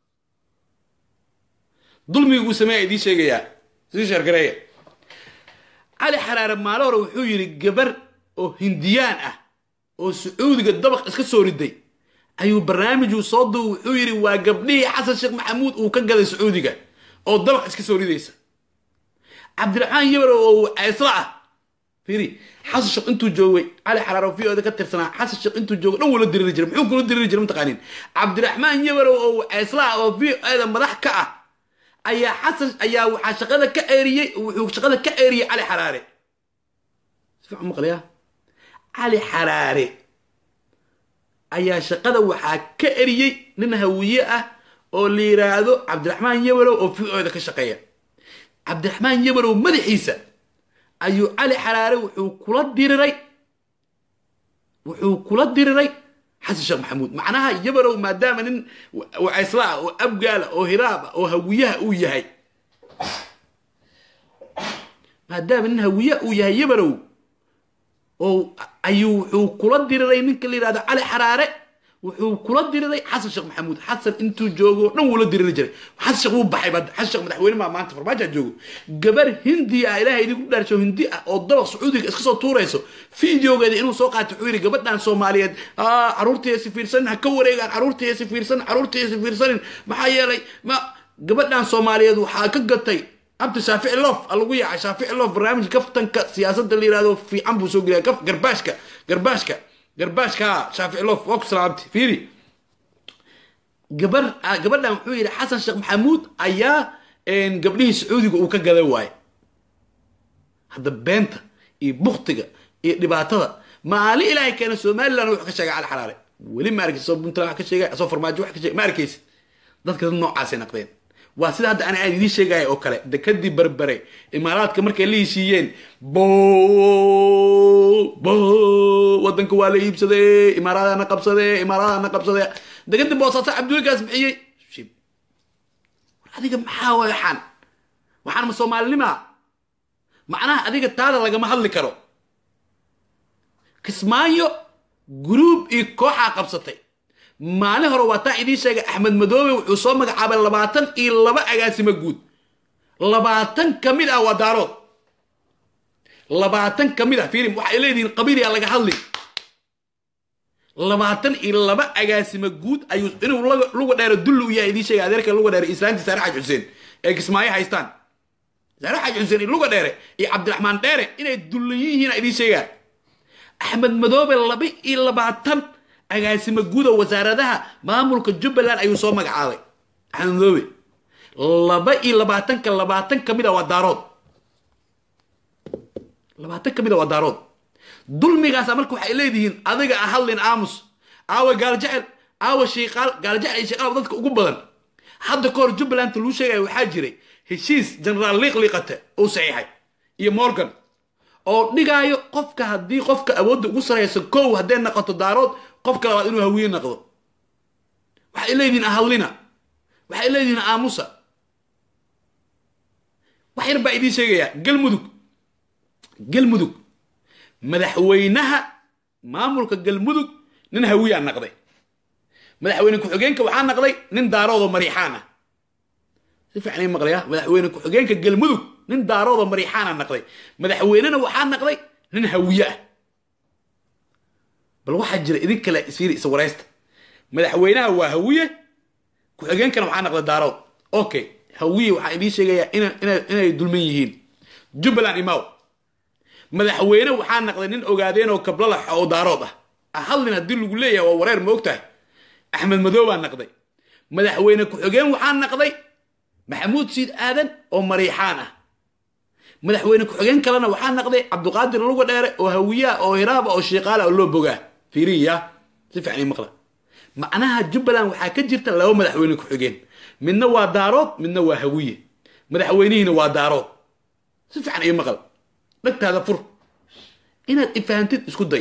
Speaker 1: dulmiga uu sameeya idiin sheegayaa sii sheergareeya cali xaraare maalo hore wuxuu yidhi gabar oo hindiyaan ah oo sacuudiga dabaq iska soo riday ayuu barnaamijuu soo duub wuxuu yidhi waa gabdhihii xasan sheekh maxamuud uu ka gaday sacuudiga oo dabaq iska soo ridaysa cabdiraxmaan yabar oo ceysla ah fiiri xasan sheekh intuu joogay cali xaraaro v oda ka tirsanaa xasan sheekh intuu joogo dhan wula diriri jiray muxuu kula diriri jiray mataqaanin cabdiraxmaan yabarow oo ceysla ah oo v oda madax ka ah ayaa xasan ayaa waxaa shaqada ka eeriyey wuxuu shaqada ka eeriyey cali xaraare si fiican maqlayaa cali xaraare ayaa shaqada waxaa ka eriyey nin hawiye ah oo la yidhaahdo cabdiraxmaan yabarow oo v oda ka shaqeeya cabdiraxmaan yabarow madaxiisa ayuu cali xaraare wuxuu kula diriray wuxuu kula diriray xasan sheekh maxamuud macnaha yabarow maadaama nin wacaysla ah oo abgaala oo hiraab ah oo hawiyaha uu yahay maadaama nin hawiyaha uu yahay yabarow oo ayuu wuxuu kula diriray ninka la yidhahdo cali xaraare wuxuu kula diriray xasan sheekh maxamuud xasan intuu joogo dhan wuu la diriri jiray xasan sheekh wuu baxay bad xasan sheekh madaxweyne maa maanta farmaajaa joogo gabar hindi ah ilaahay idinku dhaarsho hindi ah oo dabaq sacuudiga iska soo tuurayso fideogeeda inuu soo qaato wuxuu yidhi gabadhan soomaaliyeed caruurtayasi fiirsanin ha ka wareegaan caruurtayasi fiirsanin caruurtayasi fiirsanin maxaa yeelay ma gabadhan soomaaliyeed waxaa ka gatay abdi shaafici lof a lagu yaacay shaafici lof barnaamij kaftanka siyaasadda la yihahdo fiican buu soo geliya kaf garbaashka garbaashka garbaashka shaafici lof waa ku salaamtay fiiri gabar gabadhan wuxuu yidhi xasan sheekh maxamuud ayaa gabdhihii sacuudiga uu ka gaday waaye hadda beenta iyo buktiga iyo dhibaatada maali ilaahay keena somaliland wuxuu ka sheegay cali xalaale weli ma arkaysid soo puntland wax ka sheegay soo farmaajo wax ka sheegay ma arkaysid dadka dad noocaasay naqdeen waa sida hadda ani aan idiin sheegaya oo kale dekadii berbere imaaraadka markay la heshiiyeen bo bo wadanka waa la iibsadee imaaraadana qabsadee imaaraadana qabsadee dekadii boosaaso cabdulkaas bixiyey shib war adiga maxaa waay waxaan waxaan ma soomaalinima macnaha adiga taada lagama hadli karo kismaayo gruub iyo kooxaa qabsatay maalin hore waa taa idiin sheegay axmed madoobe wuxuu soo magacaabay labaatan iyo laba agaasimo guud labaatan ka mid ah waa daarood labaatan ka mid ah filim waxay leedihiin qabiilyaa laga hadli labaatan iyo laba agaasimo guud ayuu inuu luga dheero dulli u yahay idiin sheegay adeerka luga dheere islaantii saare xaaj xuseen ee kismaayo haystaan saare xaaj xuseen iyo luga dheere iyo cabdiraxmaan dheere inay dullan yihiin idiin sheegaa axmed madoobe laba iyo labaatan agaasimo guuda wasaaradaha maamulka jubbaland ayuu soo magacaabay axmed madoobe laba iyo labaatanka labaatan ka mid a waa daarood labaatan ka mid a waa daarood dulmigaasa marka waxay leedihiin adiga a hadlin aamus aawa gaaljecel aawa shiiqaal gaaljecel iyo shiiqaal dadka ugu badan hadda ka hor jubbaland luu sheegaya waxaa jiray heshiis generaal liiq liiqate uu saxiixay iyo morgan oo dhigaayo qofka haddii qofka awoodda ugu saraysa kow hadday noqoto daarood qofka labaad inuu hawiye noqdo waxay leedihiin ahadlina waxay leedihiin aamusa wax yar baa idiin sheegayaa galmudug galmudug madaxweynaha maamulka galmudug nin hawiyaa naqday madaxweyne ku-xigeenka waxaa naqday nin daaroodoo mariixaan ah si fiican ii maqlaya madaxweyne ku-xigeenka galmudug nin daaroodoo mariixaana naqday madaxweynena waxaa naqday nin hawiye ah bal waxaa jira idin kale isfiiri isa waraysta madaxweynaha waa hawiye ku-xigeenkana waxaa naqday daarood okay hawiye waxaa idiin sheegayaa inay dulman yihiin jubbaland imaw madaxweyne waxaa naqday nin ogaadeen oo kablalax oo daarood ah ahadlin haddii lagu leeyahay waa wareer ma og tahay axmed madoobaa naqday madaxweyne ku-xigeen waxaa naqday maxamuud siid aadan oo mariixaan ah madaxweyne ku-xigeen kalena waxaa naqday cabduqaadir luga dheere oo hawiyaa oo hiraaba oo shiiqaala oo loo bogaa fiiriya si fiican ii maqla macnaha jubbaland waxaa ka jirta laba madaxweyne ku-xigeen midna waa daarood midna waa hawiye madaxweynihiina waa daarood si fiican ii maqal dhagtaada fur inaad ifahantid isku day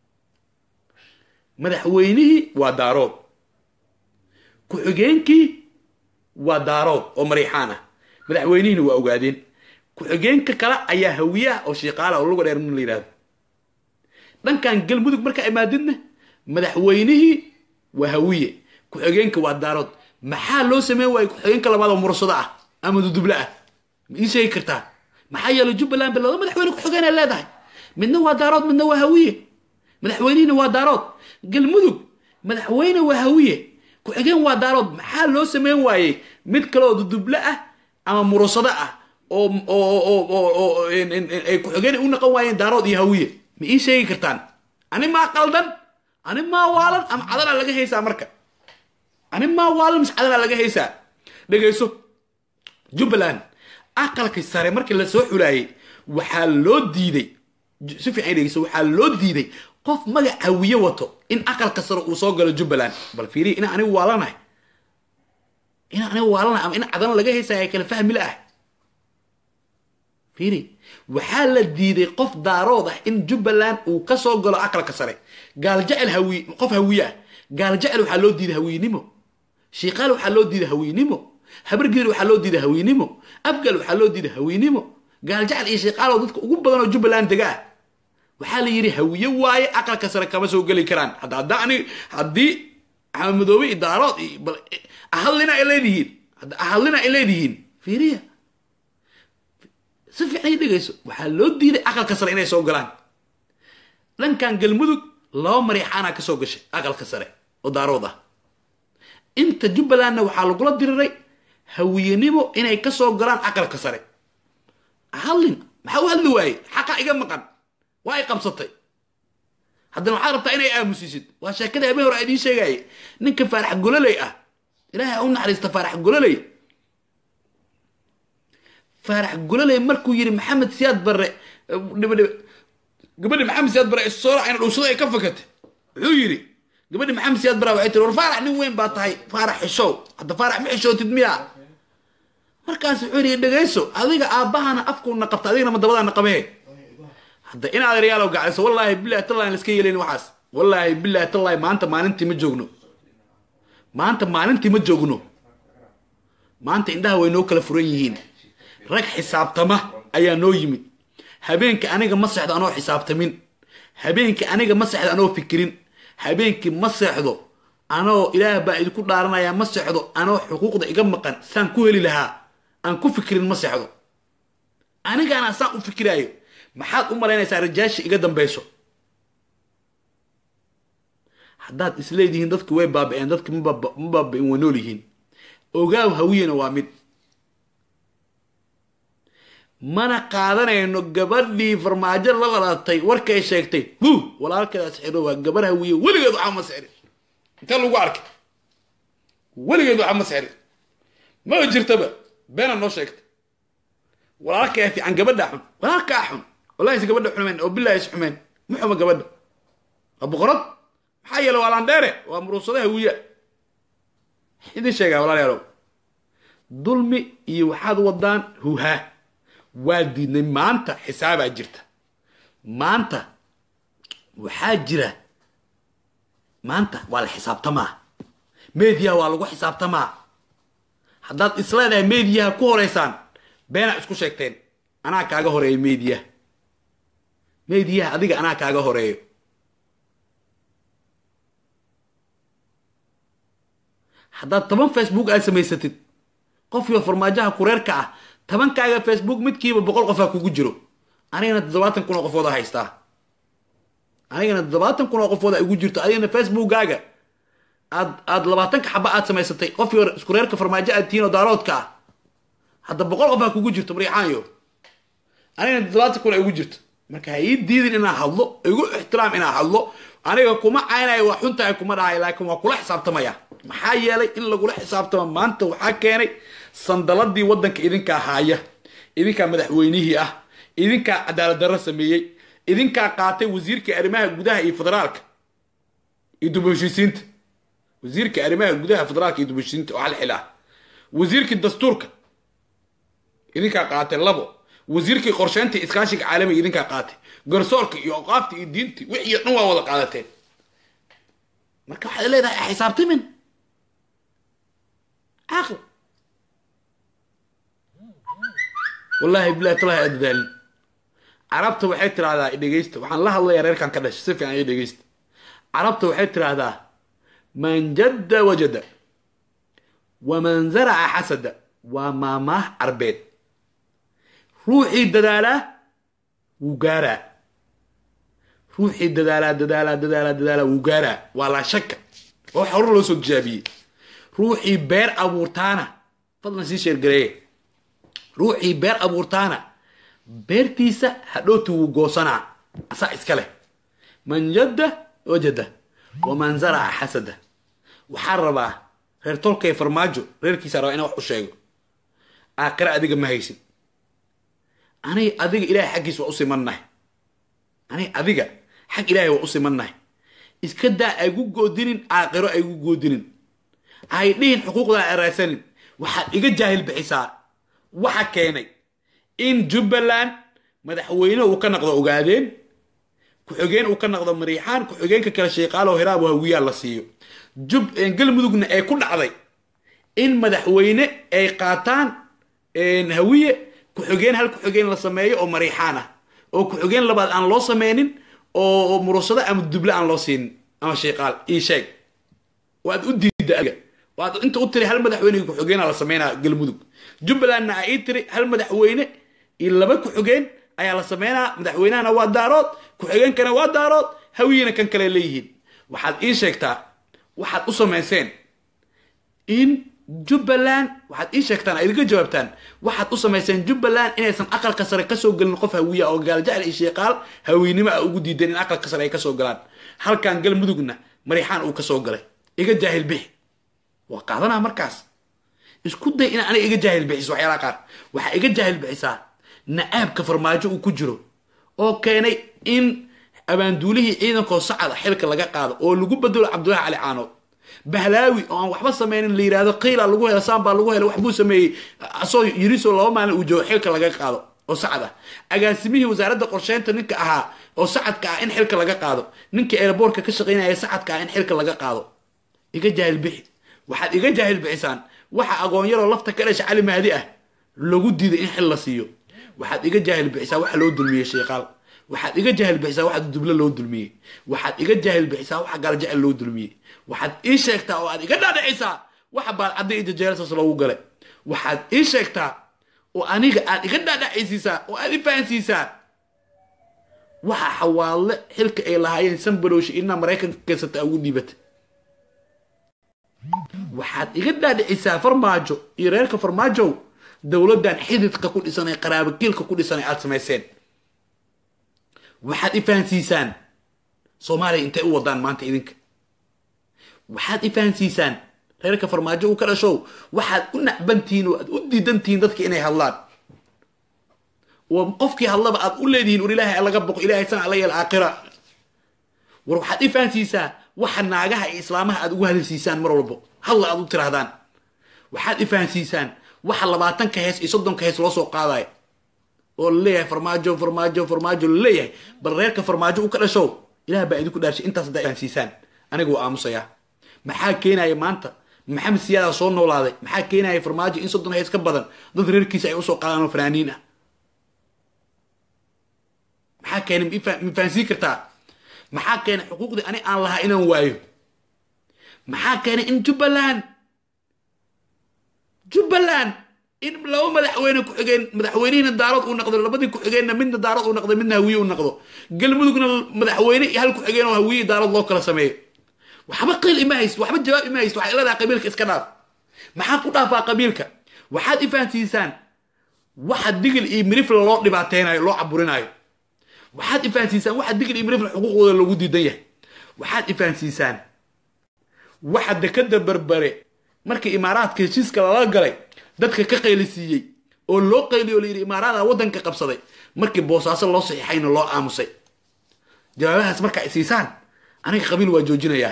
Speaker 1: madaxweynihii waa daarood ku-xigeenkii waa daarood oo mariixaan ah madaxweynihiina waa ogaadeen ku-xigeenka kale ayaa hawiye ah oo shiiqaala oo luga dheer min la yidhahdo dhankan galmudug markaa imaadidna madaxweynihii waa hawiye ku-xigeenka waa daarood maxaa loo sameyn waaya ku-xigeenka labaad oo mursado ah ama duduble ah ma ii sheegi kartaa maxaa yeelay jubbaland ba laba madaxweyne ku-xigeenay leedahay midna waa daarood midna waa hawiye madaxweynihiina waa daarood galmudug madaxweyne waa hawiye ku-xigeen waa daarood maxaa loo sameyn waayey mid kale oo duduble ah ama murusado ah oo ay ku-xigeen u naqon waayeen daarood iyo hawiye ma ii sheegi kartaan ani maa qaldan ani maa waalan ama cadana laga haysaa marka ani maa waalan mise cadana laga haysaa dhegayso jubbaland aqalka sare markii lasoo xulaayey waxaa loo diiday si fiican dhegeyso waxaa loo diiday qof magac hawiye wato in aqalka sare uu soo galo jubbaland bal fiiriya ina anigu waalanahay ina anigu waalanahay ama in cadana laga haysaya kala fahmi la ah fiiri waxaa la diiday qof daarood ah in jubbaland uu ka soo galo aqalka sare gaaljecel hawi qof hawiye ah gaaljecel waxaa loo diiday hawiynimo shiiqaal waxaa loo diiday hawiynimo habargeer waxaa loo diiday hawiynimo abgal waxaa loo diiday hawiynimo gaaljecel iyo shiiqaaloo dadka ugu badan oo jubbaland dega ah waxaa la yidhi hawiye waaye aqalka sare kama soo geli karaan hadda hadda ani haddii axmed madoobe iyo daarood iyo bal ahadlina ay leedihiin hadda ahadlina ay leedihiin fiiriya si fiican ii dhegayso waxaa loo diiday aqalka sare inay soo galaan dhankan galmudug laba mariixaana ka soo gashay aqalka sare oo daarood ah inta jubbalandna waxaa lagula diriray hawiyenimo inay ka soo galaan aqalka sare hadlin maxaa u hadli waaye xaqa iga maqan waa ay qabsatay haddana waxaad rabtaa inay aamusisid waa sheekada habeen hore idiin sheegaaye ninka faarax gololey ah ilaahay u naxariista faarax gololey faarax gololey markuu yidhi maxamed siyaad barre gabadhi maxamed siyaad barre isoola ayna dhuusada ay ka fakatay wuxuu yidhi gabadhi maxamed siyaad barre waxay tiri war faarax nin weyn baa tahay faarax xishow hadda faarax ma xishootid miya markaas wuxuu yidhi dhegayso adiga aabbahana afkuuna qabta adigana ma dabadaana qabee hadda in adeeryaalow gacayso wallaahi billahi tallahi laska yeelayn waxaas wallaahi billahi tallahi maanta maalintii ma joogno maanta maalintii ma joogno maanta indhaha way noo kala furan yihiin rag xisaabtama ayaa noo yimid habeenka aniga ma seexdo anoo xisaabtamin habeenka aniga ma seexdo anoo fikirin habeenkii ma seexdo anoo ilaah baa idinku dhaaranaya ma seexdo anoo xuquuqda iga maqan saan ku heli lahaa aan ku fikirin ma seexdo anigaana saan u fikiraayo maxaad u malaynaysaa rajaashi iga dambayso haddaad isleedihiin dadki way baaba-een dadki ma baaba-in way nool yihiin ogaaw hawiyena waa mid mana qaadanayno gabadhii farmaajo la dhalatay warkay sheegtay hu walaalkeeda sixiro waa gabar hawiye weligeed waxaa ma sixrin intee lagu arkay weligeed waxaa ma sixrin ma jirtaba beena noo sheegtay walaalkaa fiican gabadhaa xun walaalkaa xun wallahi is gabadha xumeen oo billahi is xumeen ma xuma gabadha waa boqorad maxaa yeele waa landheere waa muruusada hawiya idin sheegaa walaalayaalow dulmi iyo waxaad wadaan huhaa waa diidnay maanta xisaabaa jirta maanta waxaa jira maanta waa la xisaabtamaa mediyaha waa lagu xisaabtamaa haddaad isleedahay mediyaha ku horeysaan beena isku sheegteen anaa kaaga horeeyo mediyaha mediyaha adiga anaa kaaga horeeyo haddaad toban facebook aad samaysatid qofkiiba farmaajaha kureerka ah tobankaaga facebook midkiiba boqol qofaa kugu jiro anigana toddobaatan kun oo qofooda haystaa anigana toddobaatan kun oo qofooda igu jirto adigana facebookaaga aad aad labaatanka xaba aad samaysatay qofkii hore iskureerka farmaajo aad tihiin oo daaroodka ah hadda boqol qofaa kugu jirto mariixaanyo anigana toddobaatan kun igu jirto marka ha ii diidin inaan hadlo igu ixtiraam inaan hadlo aniga kuma caynayo waa xuntahay kuma dhahay laakiin waa kula xisaabtamaya maxaa yeelay in lagula xisaabtamo maanta waxaa keenay sandaladii waddanka idinkaa haaya idinkaa madaxweynihii ah idinkaa cadaalad darro sameeyey idinkaa qaatay wasiirkii arrimaha gudaha iyo federaalka iyo dubaheshiisiinta wasiirkii arrimaha gudaha federaalka iyo dubaheshiisiinta oo hal xil ah wasiirkii dastuurka idinkaa qaatay labo wasiirkii qorsheynta iskaashiga caalamiga idinkaa qaatay garsoorka iyo oqaafta iyo diinti wixii dhan waa wada qaadateen marka waxaad leedahay xisaabtamin caql wallaahi bilahi talahi aad dadaalin carabta waxay tiraahdaa dhegeysta waxaan la hadlayaa reerkan ka dhashay si fiican iyo dhegeysta carabta waxay tiraahdaa man jadda wajada waman zaraca xasada waa maamaah carbeed ruuxii dadaalaa wuu gaaraa ruuxii dadaalaa dadaalaa dadaalaa dadaalaa wuu gaaraa waa laa shaka waa waxa hore loo soo tijaabiyey ruuxii beer abuurtaana fadlan sii sheergareeye ruuxii beer abuurtaana beertiisa hadhowti wuu goosanaa asaa iska leh man jadda wajada waman zaraca xasada waxaa rabaa reer tolkay farmaajo reerkiisaa rabaa inaa wax u sheego aakhira adiga ma haysin aniga adiga ilaahay xaggiis waa u simannahay aniga adiga xag ilaahay waa u simannahay iska daa aygu goodinin aakhiro aygu goodinin hay dhihin xuquuqdaa eraysanin waxaad iga jaahil bixisaa waxa keenay in jubbaland madaxweyne uu ka naqdo ogaadeen ku-xigeen uu ka naqdo mariixaan ku-xigeenka kale sheeqaalo hiraabo hawiyaa la siiyo jub galmudugna ay ku dhacday in madaxweyne ay qaataan hawiye ku-xigeen hal ku-xigeen la sameeyo oo mariixaan ah oo ku-xigeen labaad aan loo sameynin oo murusado ama duble aan loo siinin ama sheeqaal ii sheeg waad u diidda adiga waad inta u tiri hal madaxweyne ku-xigeenaa la sameynaa galmudug jubbalandna aa ii tiri hal madaxweyne iyo laba ku-xigeen ayaa la sameynaa madaxweynahana waa daarood ku-xigeenkana waa daarood hawiyena kan kale leeyihiin waxaad ii sheegtaa waxaad u samayseen in jubbaland waxaad ii sheegtaan a idinka jawaabtaan waxaad u samayseen jubbaland inaysan aqalka sare kasoo gelin qof hawiya oo gaaljacel iyo sheeqaal hawiynimo a ugu diideen in aqalka sare ay kasoo galaan halkan galmudugna mariixaan uu kasoo galay iga jaahil bixi waa qaadanaa markaas isku day in aniga iga jaahil bixiso waxyaalaha qaar waxaa iga jaahil bixisaa na-aabka farmaajo uu ku jiro oo keenay in abaanduulihii ciidankoo sacada xilka laga qaado oo lagu bedelo cabdullahi cali caanood bahlaawi oo aan waxba sameynin la yidhahdo qiila lagu helo saambaa lagu helo waxbuu sameeyey asoo yiriso laba maalin uu joogo xilka laga qaado oo sacad ah agaasimihii wasaaradda qorsheynta ninka ahaa oo sacadka ah in xilka laga qaado ninkii eelaboorka ka shaqaynaya sacadka ah in xilka laga qaado iga jaahil bixi waxaad iga jaahil bixisaan waxa agoonyaroo lafta ka dhasha cali mahdi ah lagu diiday in xil la siiyo waxaad iga jaahil bixisaa waxa loo dulmiyey sheeqaal waxaad iga jaahil bixisaa waxa duble loo dulmiyey waxaad iga jaahil bixisaa waxa gaalajecel loo dulmiyey waxaad ii sheegtaa oo aad iga dhaadhicisaa waxa baadcadda iyo jajeelasaas loogu galay waxaad ii sheegtaa oo aniga aad iga dhaadhacaysiisaa oo aad i fahansiisaa waxa xawaalle xilka ay lahaayeen sanbalowshi inaa maraykanka keensata ugu dhiibata waxaad iga dhaadhicisaa farmaajo iyo reerka farmaajow dowladdan xididka ku dhisan ee qaraabakiilka ku dhisan ee aada samayseen waxaad i fahansiisaan soomaaliya intay u wadaan maanta idinka waxaad i fahansiisaan reerka farmaajo uu ka dhashow waxaad u nacbantihiin oo aad u diidantihiin dadka inay hadlaan oo qofkii hadlaba aad u leedihiin war ilaahay laga boqo ilahay sana ala yeel aakhira war waxaad i fahansiisaa waxa naagaha iyo islaamaha aad ugu hadalsiisaan mar walbo hadla aad u tirahdaan waxaad i fahansiisaan waxa labaatanka hees iyo soddonka hees loo soo qaadayo oo laleeyahay farmaajo farmaajo farmaajo laleeyahay bal reerka farmaajo u ka dhashow ilaah baa idinku dhaarshay intaas haddaa fahansiisaan aniga waa aamusayaa maxaa keenaya maanta maxamed siyaadaa soo noolaaday maxaa keenaya farmaajo in soddon hees ka badan dad reerkiisa ay usoo qaadaan oo fanaaniin ah maxaa keenay ma fahansiin kartaa maxaa keenay xuquuqdii ani aan lahaa inaan waayo maxaa keenay in jubbaland jubbaland in laba madaxweyne ku-xigeen madaxweynihina daarood uu noqdo labadii ku-xigeenna midna daarood uu noqdo midna hawiye uu noqdo galmudugna madaxweyne iyo hal ku-xigeen oo hawiye daarood loo kala sameeyo waxba qiil ima hayst waxba jawaab ima hayst waxay leedahay qabiilka iska dhaaf maxaad ku dhaafaa qabiilka waxaad ifahansiisaan waxa digil iyo mirifla loo dhibaateynayo loo caburinaayo waxaad ifahansiisaan waxa digil iyo mirifla xuquuqdooda loogu diidan yahay waxaad ifahansiisaan waxa dekada berbere markii imaaraadka heshiiska lala galay dadka ka qaylisiiyey oo loo qayliyo layidhi imaaraada waddanka qabsaday markii boosaaso loo saxiixayna loo aamusay jawaabahaas markaa ay siisaan aniga qabiil waa joojinayaa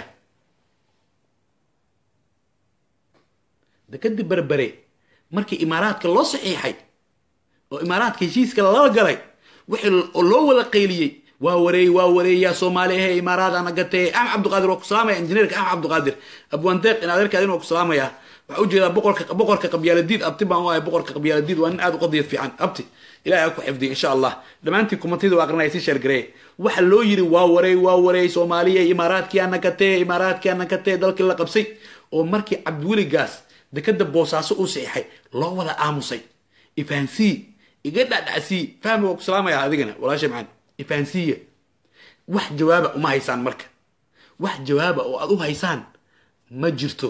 Speaker 1: dekadii berbere markii imaaraadka loo saxiixay oo imaaraadka heshiiska lala galay wixii loo wada qayliyey waa wareey waa wareeyaa soomaali ahe imaaraada nagatee axmed cabdiqaadir waa ku salaamaya injineerka axmed cabdiqaadir abwandeeq in adeerkaadin waa ku salaamaya waxaa ujeedaa boqorka boqorka qabyaaladiid abti baan u ahay boqorka qabyaaladiid waa nin aad u qadiyad fiican abti ilahay ha ku xifdiya insha allah dhammaantiin kumatida waa aqrinaya sii sheergareeye waxa loo yiri waa wareey waa wareey soomaaliya imaaraadkiyaa nagatee imaaraadkiyaa nagatee dalkii la qabsay oo markii cabdiweligaas dekada boosaaso uu saxiixay loo wada aamusay ifahansii iga dhacdhacsii fahmi waa ku salaamaya adigana walaashay macaan ifahansiiya wax jawaaba uma haysaan marka wax jawaaba oo aad u haysaan ma jirto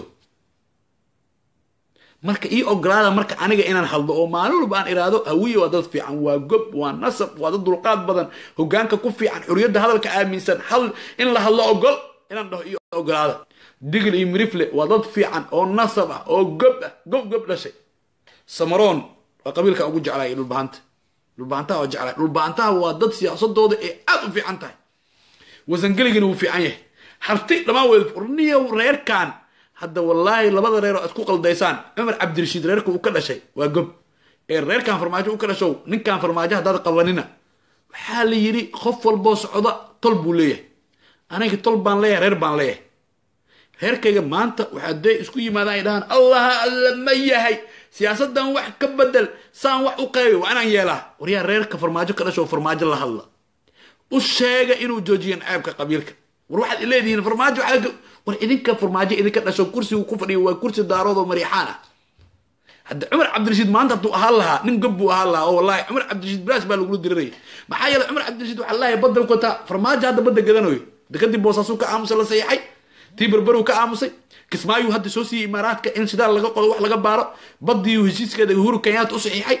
Speaker 1: marka ii ogolaada marka aniga inaan hadlo oo maalin walba aan iraado hawiye waa dad fiican waa gob waa nasab waa dad dulqaad badan hogaanka ku fiican xuriyadda hadalka aaminsan hal in la hadlo ogol inaan dhaho ii ogolaada digil iyo mirifle waa dad fiican oo nasab ah oo gob ah gob gob dhashay samaroon waa qabiilka ugu jeclaya dhulbahanta dhulbahantaha waa jeclay dhulbahantaha waa dad siyaasadooda ee aad u fiican tahay wasangeligina wuu fiican yahay harti dhammaan wed niyo reerkan hadda wallaahi labada reer oo isku qaldaysaan cumar cabdirashiid reerka uu ka dhashay waa gob ee reerkan farmaajo u ka dhashow ninkan farmaajo haddaad qabanina waxaa la yidhi qof walboo socda tol buu leeyahay aniga tol baan leeyahay reer baan leeyahay reerkayga maanta waxaa dee isku yimaadaan ay dhahaan allaha alla ma yahay siyaasadan wax ka bedel saan wax u qeybi waa inaan yeelaa waryaa reerka farmaajo ka dhasho farmaajo la hadla u sheega inuu joojiyan ceebka qabiilka war waxaad leedihiin farmaajo war idinka farmaajo idinka dhasho kursigu ku fadhiyo waa kursi daarood oo mariixaan ah hadda cumar cabdirashiid maanta hadduu ahaan lahaa nin gob buu ahaan lahaa oo wallahi cumar cabdirashiid bilaash baa lagula diriraya maxaa yeelay cumar cabdirashiid waxaa leeyahay badda u kataa farmaajo hadda badda gadanayo dekadii boosaasuu ka aamusay la saxiixay tii berberuu ka aamusay kismaayuu hadda soo siiyey imaaraadka in shidaal laga qodo wax laga baaro badiiu heshiiskeeda uhuru kenyaata u saxiixay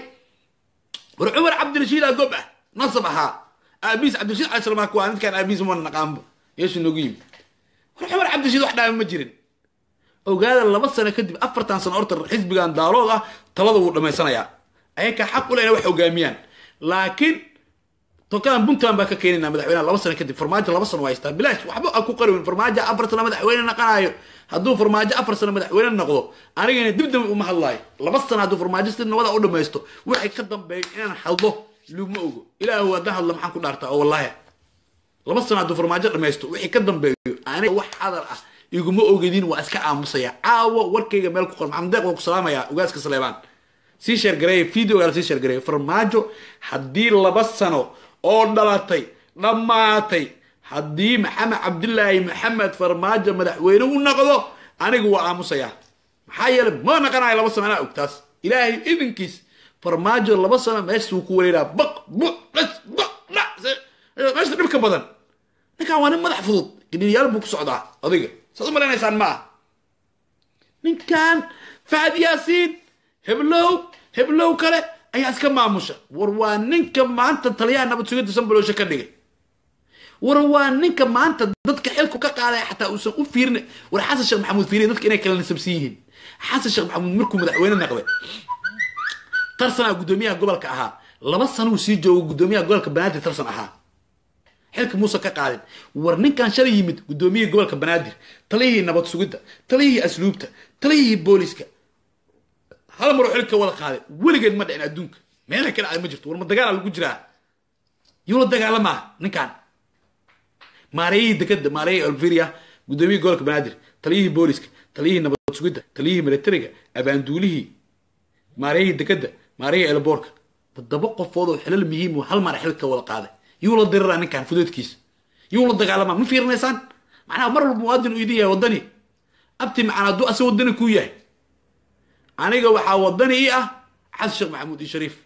Speaker 1: war cumar cabdirashiidaa gob ah nasab ahaa aabiis cabdirashiid cali salmaak waa midkaan aabiis ma naqaanba yeeshu noogu yimi war cumar cabdirashiid wax dhaama ma jirin ogaada laba sano kadib afartan sano horta xisbigan daalood ah talada wuu dhammaysanayaa ayakaa xaq u leh inay wax hogaamiyaan laakiin tokadan puntland baa ka keenayna madaxweynaha laba sano kadib farmaajo laba sano waa haystaa bilaash waxba a ku qarwin farmaajo afar sano madaxweyne naqanayo hadduu farmaajo afar sano madaxweyne noqdo anigana dib dambe uma hadlaayo laba sano hadduu farmaajo si nabada u dhamaysto waxay ka dambeeyo inaan hadlo lugma ogo ilaahu haddaan hadla maxaan ku dhaartaa oo wallaahi laba sano hadduu farmaajo dhamaysto wixii ka dambeeyo aniga wax hadal ah iguma ogedin waa iska aamusaya caawo warkayga meel ku qor maxamed deeq waa ku salaamaya ugaaska saleebaan sii sheergareeya videogaa sii sheergareeya farmaajo haddii laba sano oo dhalatay dhammaatay haddii maxamed cabdilaahi maxamed farmaajo madaxweyne u noqdo anigu waa aamusayaa maxaa yeelay ma naqanayo laba sano anaa og taas ilaahay idinkiis farmaajo laba sano meeshuu ku wareeraa baq bu dhas baq dhac meesha dhibka badan ninkan waa nin madax fudud gidhiyaal buu ku socdaa adiga saad u malaynaysaan ma ah ninkan fahad yaasiin heblow heblow kale ayaa iska maamusha war waa ninka maanta taliyaha nabad sugidda sanbaloosha ka dhigay war waa ninka maanta dadka xilku ka qaaday xataa uusan u fiirin war xasan sheekh maxamuud fiiriya dadka inay kala nasabsan yihiin xasan sheekh maxamuud markuu madaxweyne naqday tarsanaa guddoomiyaha gobolka ahaa laba sanuu sii joogo guddoomiyaha gobolka banaadir tarsan ahaa xilka muuse ka qaadin war ninkan shalay yimid guddoomiyihii gobolka banaadir taliyihii nabad sugidda taliyihii asluubta taliyihii booliska hal maroo xilka wada qaaday weligeed ma dhicin adduunka meela ka dhacday ma jirto war ma dagaala lagu jiraa yuu la dagaalamaa ninkan maareeyihii dekeda maareeyihii alveria guddoomiyihii gobolka banaadir taliyihii booliska taliyihii nabad sugidda taliyihii militariga abaanduulihii maareeyihii dekeda maareeyihii elboorka toddoba qofood oo xilal muhiim oo hal mar xilka wada qaaday yuu la diriraa ninkan fudeedkiisa yuu la dagaalamaa ma fiirinaysaan macnaha mar walba muwaadin uu idin yahay waddani abti macana hadduu ase waddani kuu yahay aniga waxaa waddani ii ah xasan sheekh maxamuud iyo shariif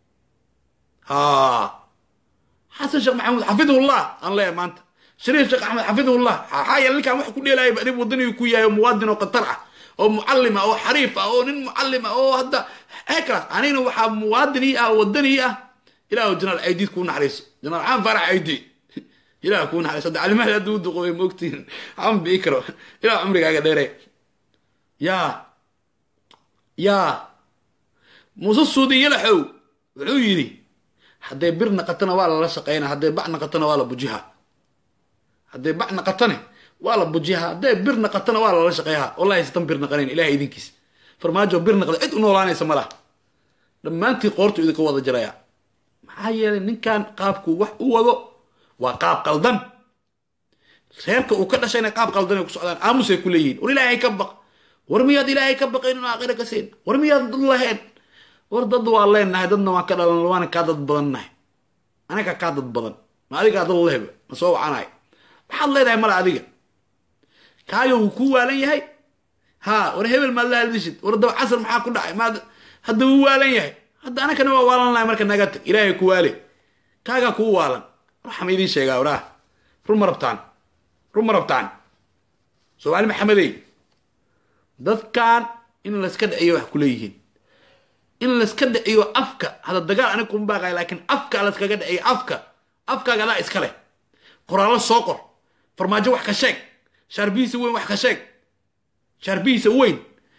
Speaker 1: ha xasan sheekh maxamuud xafidahullah aan leeyahay maanta shariif sheekh axmed xafidahullah maxaa yeele ninkan wax ku dheelaya adib waddani ku yahay oo muwaadin oo qatar ah oo mucallim ah oo xariif ah oo nin mucallim ah oo hadda heekalaas anigna waxaa muwaadin ii ah waddani ii ah ilaah janaal caydiid kuu naxariiso janaal xaan farax caydi ilaah kuu naxariiso hadda calimaha hadduu duqoobay moogtiin xaan bii karo ilaah cumrigaaga dheere yaa yaa muuse suudi yalaxow wuxuu yidhi hadday bir naqatana waa lala shaqayna hadday bac naqatana waa la bujiha hadday bac naqatane waa la bujiha hadday bir naqatana waa lala shaqeeyaha wallahi sitan bir naqanayn ilahay idinkiis farmaajo bir naqda cid u noolaanaysa ma laha dhammaantii qoortu idinka wada jaraya maxaa yeelay ninkan qaabku wax u wado waa qaab qaldan reerka uu ka dhashayna qaab qaldan ay ku socdaan aamusay ku leeyihiin war ilaahay ka baq war miyaad ilaahay ka baqayn inu aakhira ka siin war miyaad dad lahayn war dad waa leenahay dadna waan ka dhalan waana kaa dad badan nahay anaga kaa dad badan ma adigaa dad lehba ma soo wacanahay maxaad leedahay mala adiga kaayo wuu kuu waalan yahay ha war hebel maad la hadlishid war daba casar maxaa ku dhacay maad hadda wuu waalan yahay hadda anakana waa waalan lahay marka naga tag ilaahay ku waale kaagaa kuu waalan waxaan idiin sheegaa waraah run ma rabtaan run ma rabtaan soomaali maxamedey dadkan in layska dhiciyo wax kuleeyihiin in layska dhiciyo afka hadda dagaal anig kuma baaqaya laakiin afka layskaga dhiciyo afka afkaaga adaa iska leh qoraallo soo qor farmaajo wax ka sheeg shaarbihiisa weyn wax ka sheeg shaarbihiisa weyn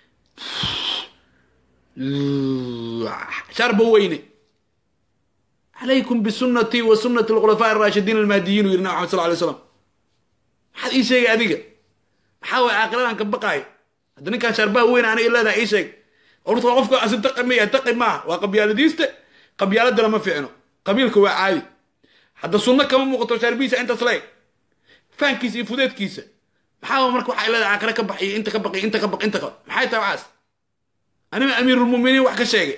Speaker 1: shaarba weyne calaykum bisunnatii wa sunnati alkhulafaa araashidiin almahdiyiin uu yidhi nabi maxamed sal lay slam maxaad ii sheegay adiga maxaa waay aakhiradan ka baqaayo hadda ninkaan shaarbaha weyn aniga leedaha ii sheeg orta qofka asi taqi maya taqi maaha waa qabyaaladiiste qabyaaladana ma fiicno qabiilka waa caadi hadda sunno kama muuqato shaarbihiisa intaas leeg faankiisa iyo fudeedkiisa maxaa marka waxay leedahay aakhira ka baxiyo inta ka baqiyo inta ka baq inta ka maxay tahay waxaas anima amiirulmuminiin wax ka sheegay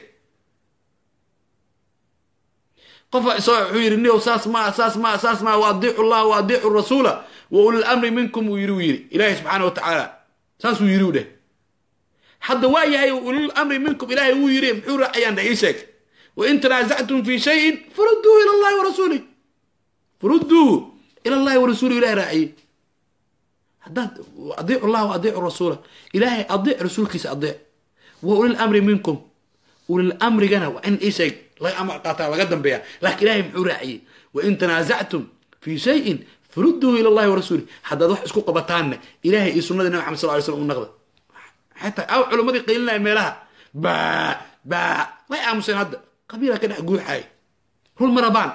Speaker 1: qofa isoo wuxuu yidhi niyow saas maa saas maa saas maa wa adiicu llaha wa adiicu rasuula wa ulil amri minkum uu yidhi uu yidhi ilaahay subxaana wa tacaala saasuu yidhi u dheh hadda waa yahay ulil amri minkum ilaahay wuu yidhi muxuu raacayaan dheh ii sheeg wain tanaasactum fi shayin faruduuhu ila allahi wa rasuulih faruduuhu ila allahi wa rasuulih ilahay raaciyey haddaad adiicu llaha wa adiicu rasuula ilaahay adiic rasuulkiisa adiic wa ulil amri minkum ulil amrigana waa in ii sheeg laga amar qaataa laga dambeeya laakiin ilahay muxuu raaciyey wain tanaasactum fi shayin faruduuhu ila allahi wa rasuulih haddaad wax isku qabataanna ilahay iyo sunnadii nabi maxamed sal ly slam u naqda xataa aw culimmadii qaylinaya meelaha baa baa way aamuseen hadda qabiila ka dhex guuxaay run ma rabaan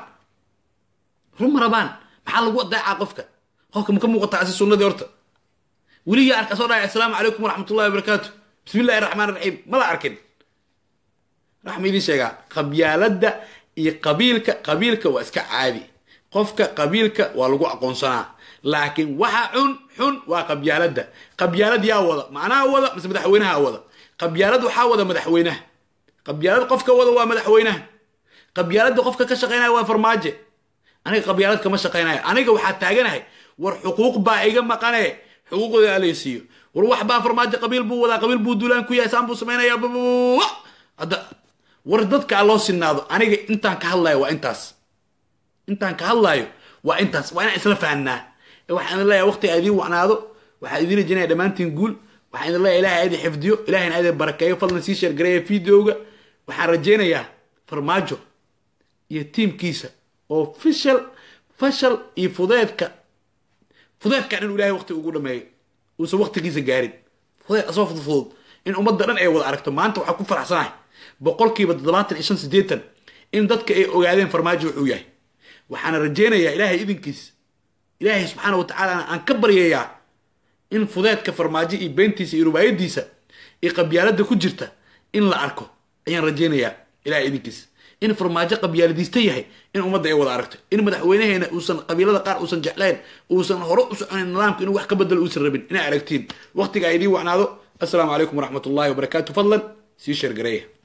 Speaker 1: run ma rabaan maxaa lagu adeecaa qofka qofka ma ka muuqataa asi sunnadii horta weligaa arka soo dhahay assalaamu calaykum waraxmat ullahi wabarakaatu bismi illahi raxmaan raxiim mala arkin raxma idiin sheegaa qabyaaladda iyo qabiilka qabiilka waa iska caadi qofka qabiilka waa lagu aqoonsanaa laakiin waxa xun xun waa qabyaaladda qabyaalad yaa wada macnaha wada mise madaxweynaha wada qabyaalad waxaa wada madaxweynaha qabyaalad qofka wada waa madaxweynaha qabyaaladda qofka ka shaqaynaya waa farmaaje aniga qabyaalad kama shaqaynayo aniga waxaa taaganahay war xuquuq baa iga maqane xuquuqdooda alaysiiyo war wax baa farmaajo qabiil buu wadaa qabiil buu duulaan ku yahay saan buu samaynaya hadda war dadka loo sinaado aniga intaan ka hadlayo waa intaas intaan ka hadlayo waa intaas waa inaan isla fahnaa waxaan idin leeyahay waqtiga idiin wacnaado waxaan idiin rajinaya dhammaantiin guul waxaan idin leeyahay ilahay idin xifdiyo ilahayna idin barakeeyo fadlan sii sheergareeya videoga waxaan rajaynayaa farmaajo iyo tiimkiisa oo fishal fashal iyo fudeedka fudeedkan inuu ilahay waqti ugu dhameeyo uusan waqtigiisa gaarin fudeed asoo fudfudud in ummadda dhan ay wada aragto maanta waxaa ku faraxsanahay boqolkiiba toddobaatan iyo shan siddeetan in dadka ay ogaadeen farmaajo wuxuu yahay waxaana rajaynayaa ilaahay idinkiis ilaahay subxaana wa tacaala aan ka baryayaa in fudeedka farmaajo iyo beentiisa iyo rubaayadiisa iyo qabyaaladda ku jirta in la arko ayaan rajaynayaa ilahay idinkiis in farmaajo qabyaaladiista yahay in ummadda ay wada aragto in madaxweynaheena uusan qabiilada qaar uusan jeclayn uusan hore u soconin nidaamka inuu wax ka bedelo uusan rabin inay aragtiin waqtiga ay idiin wacnaado assalaamu calaykum waraxmat ullahi wabarakaatu fadlan sii sheergareeya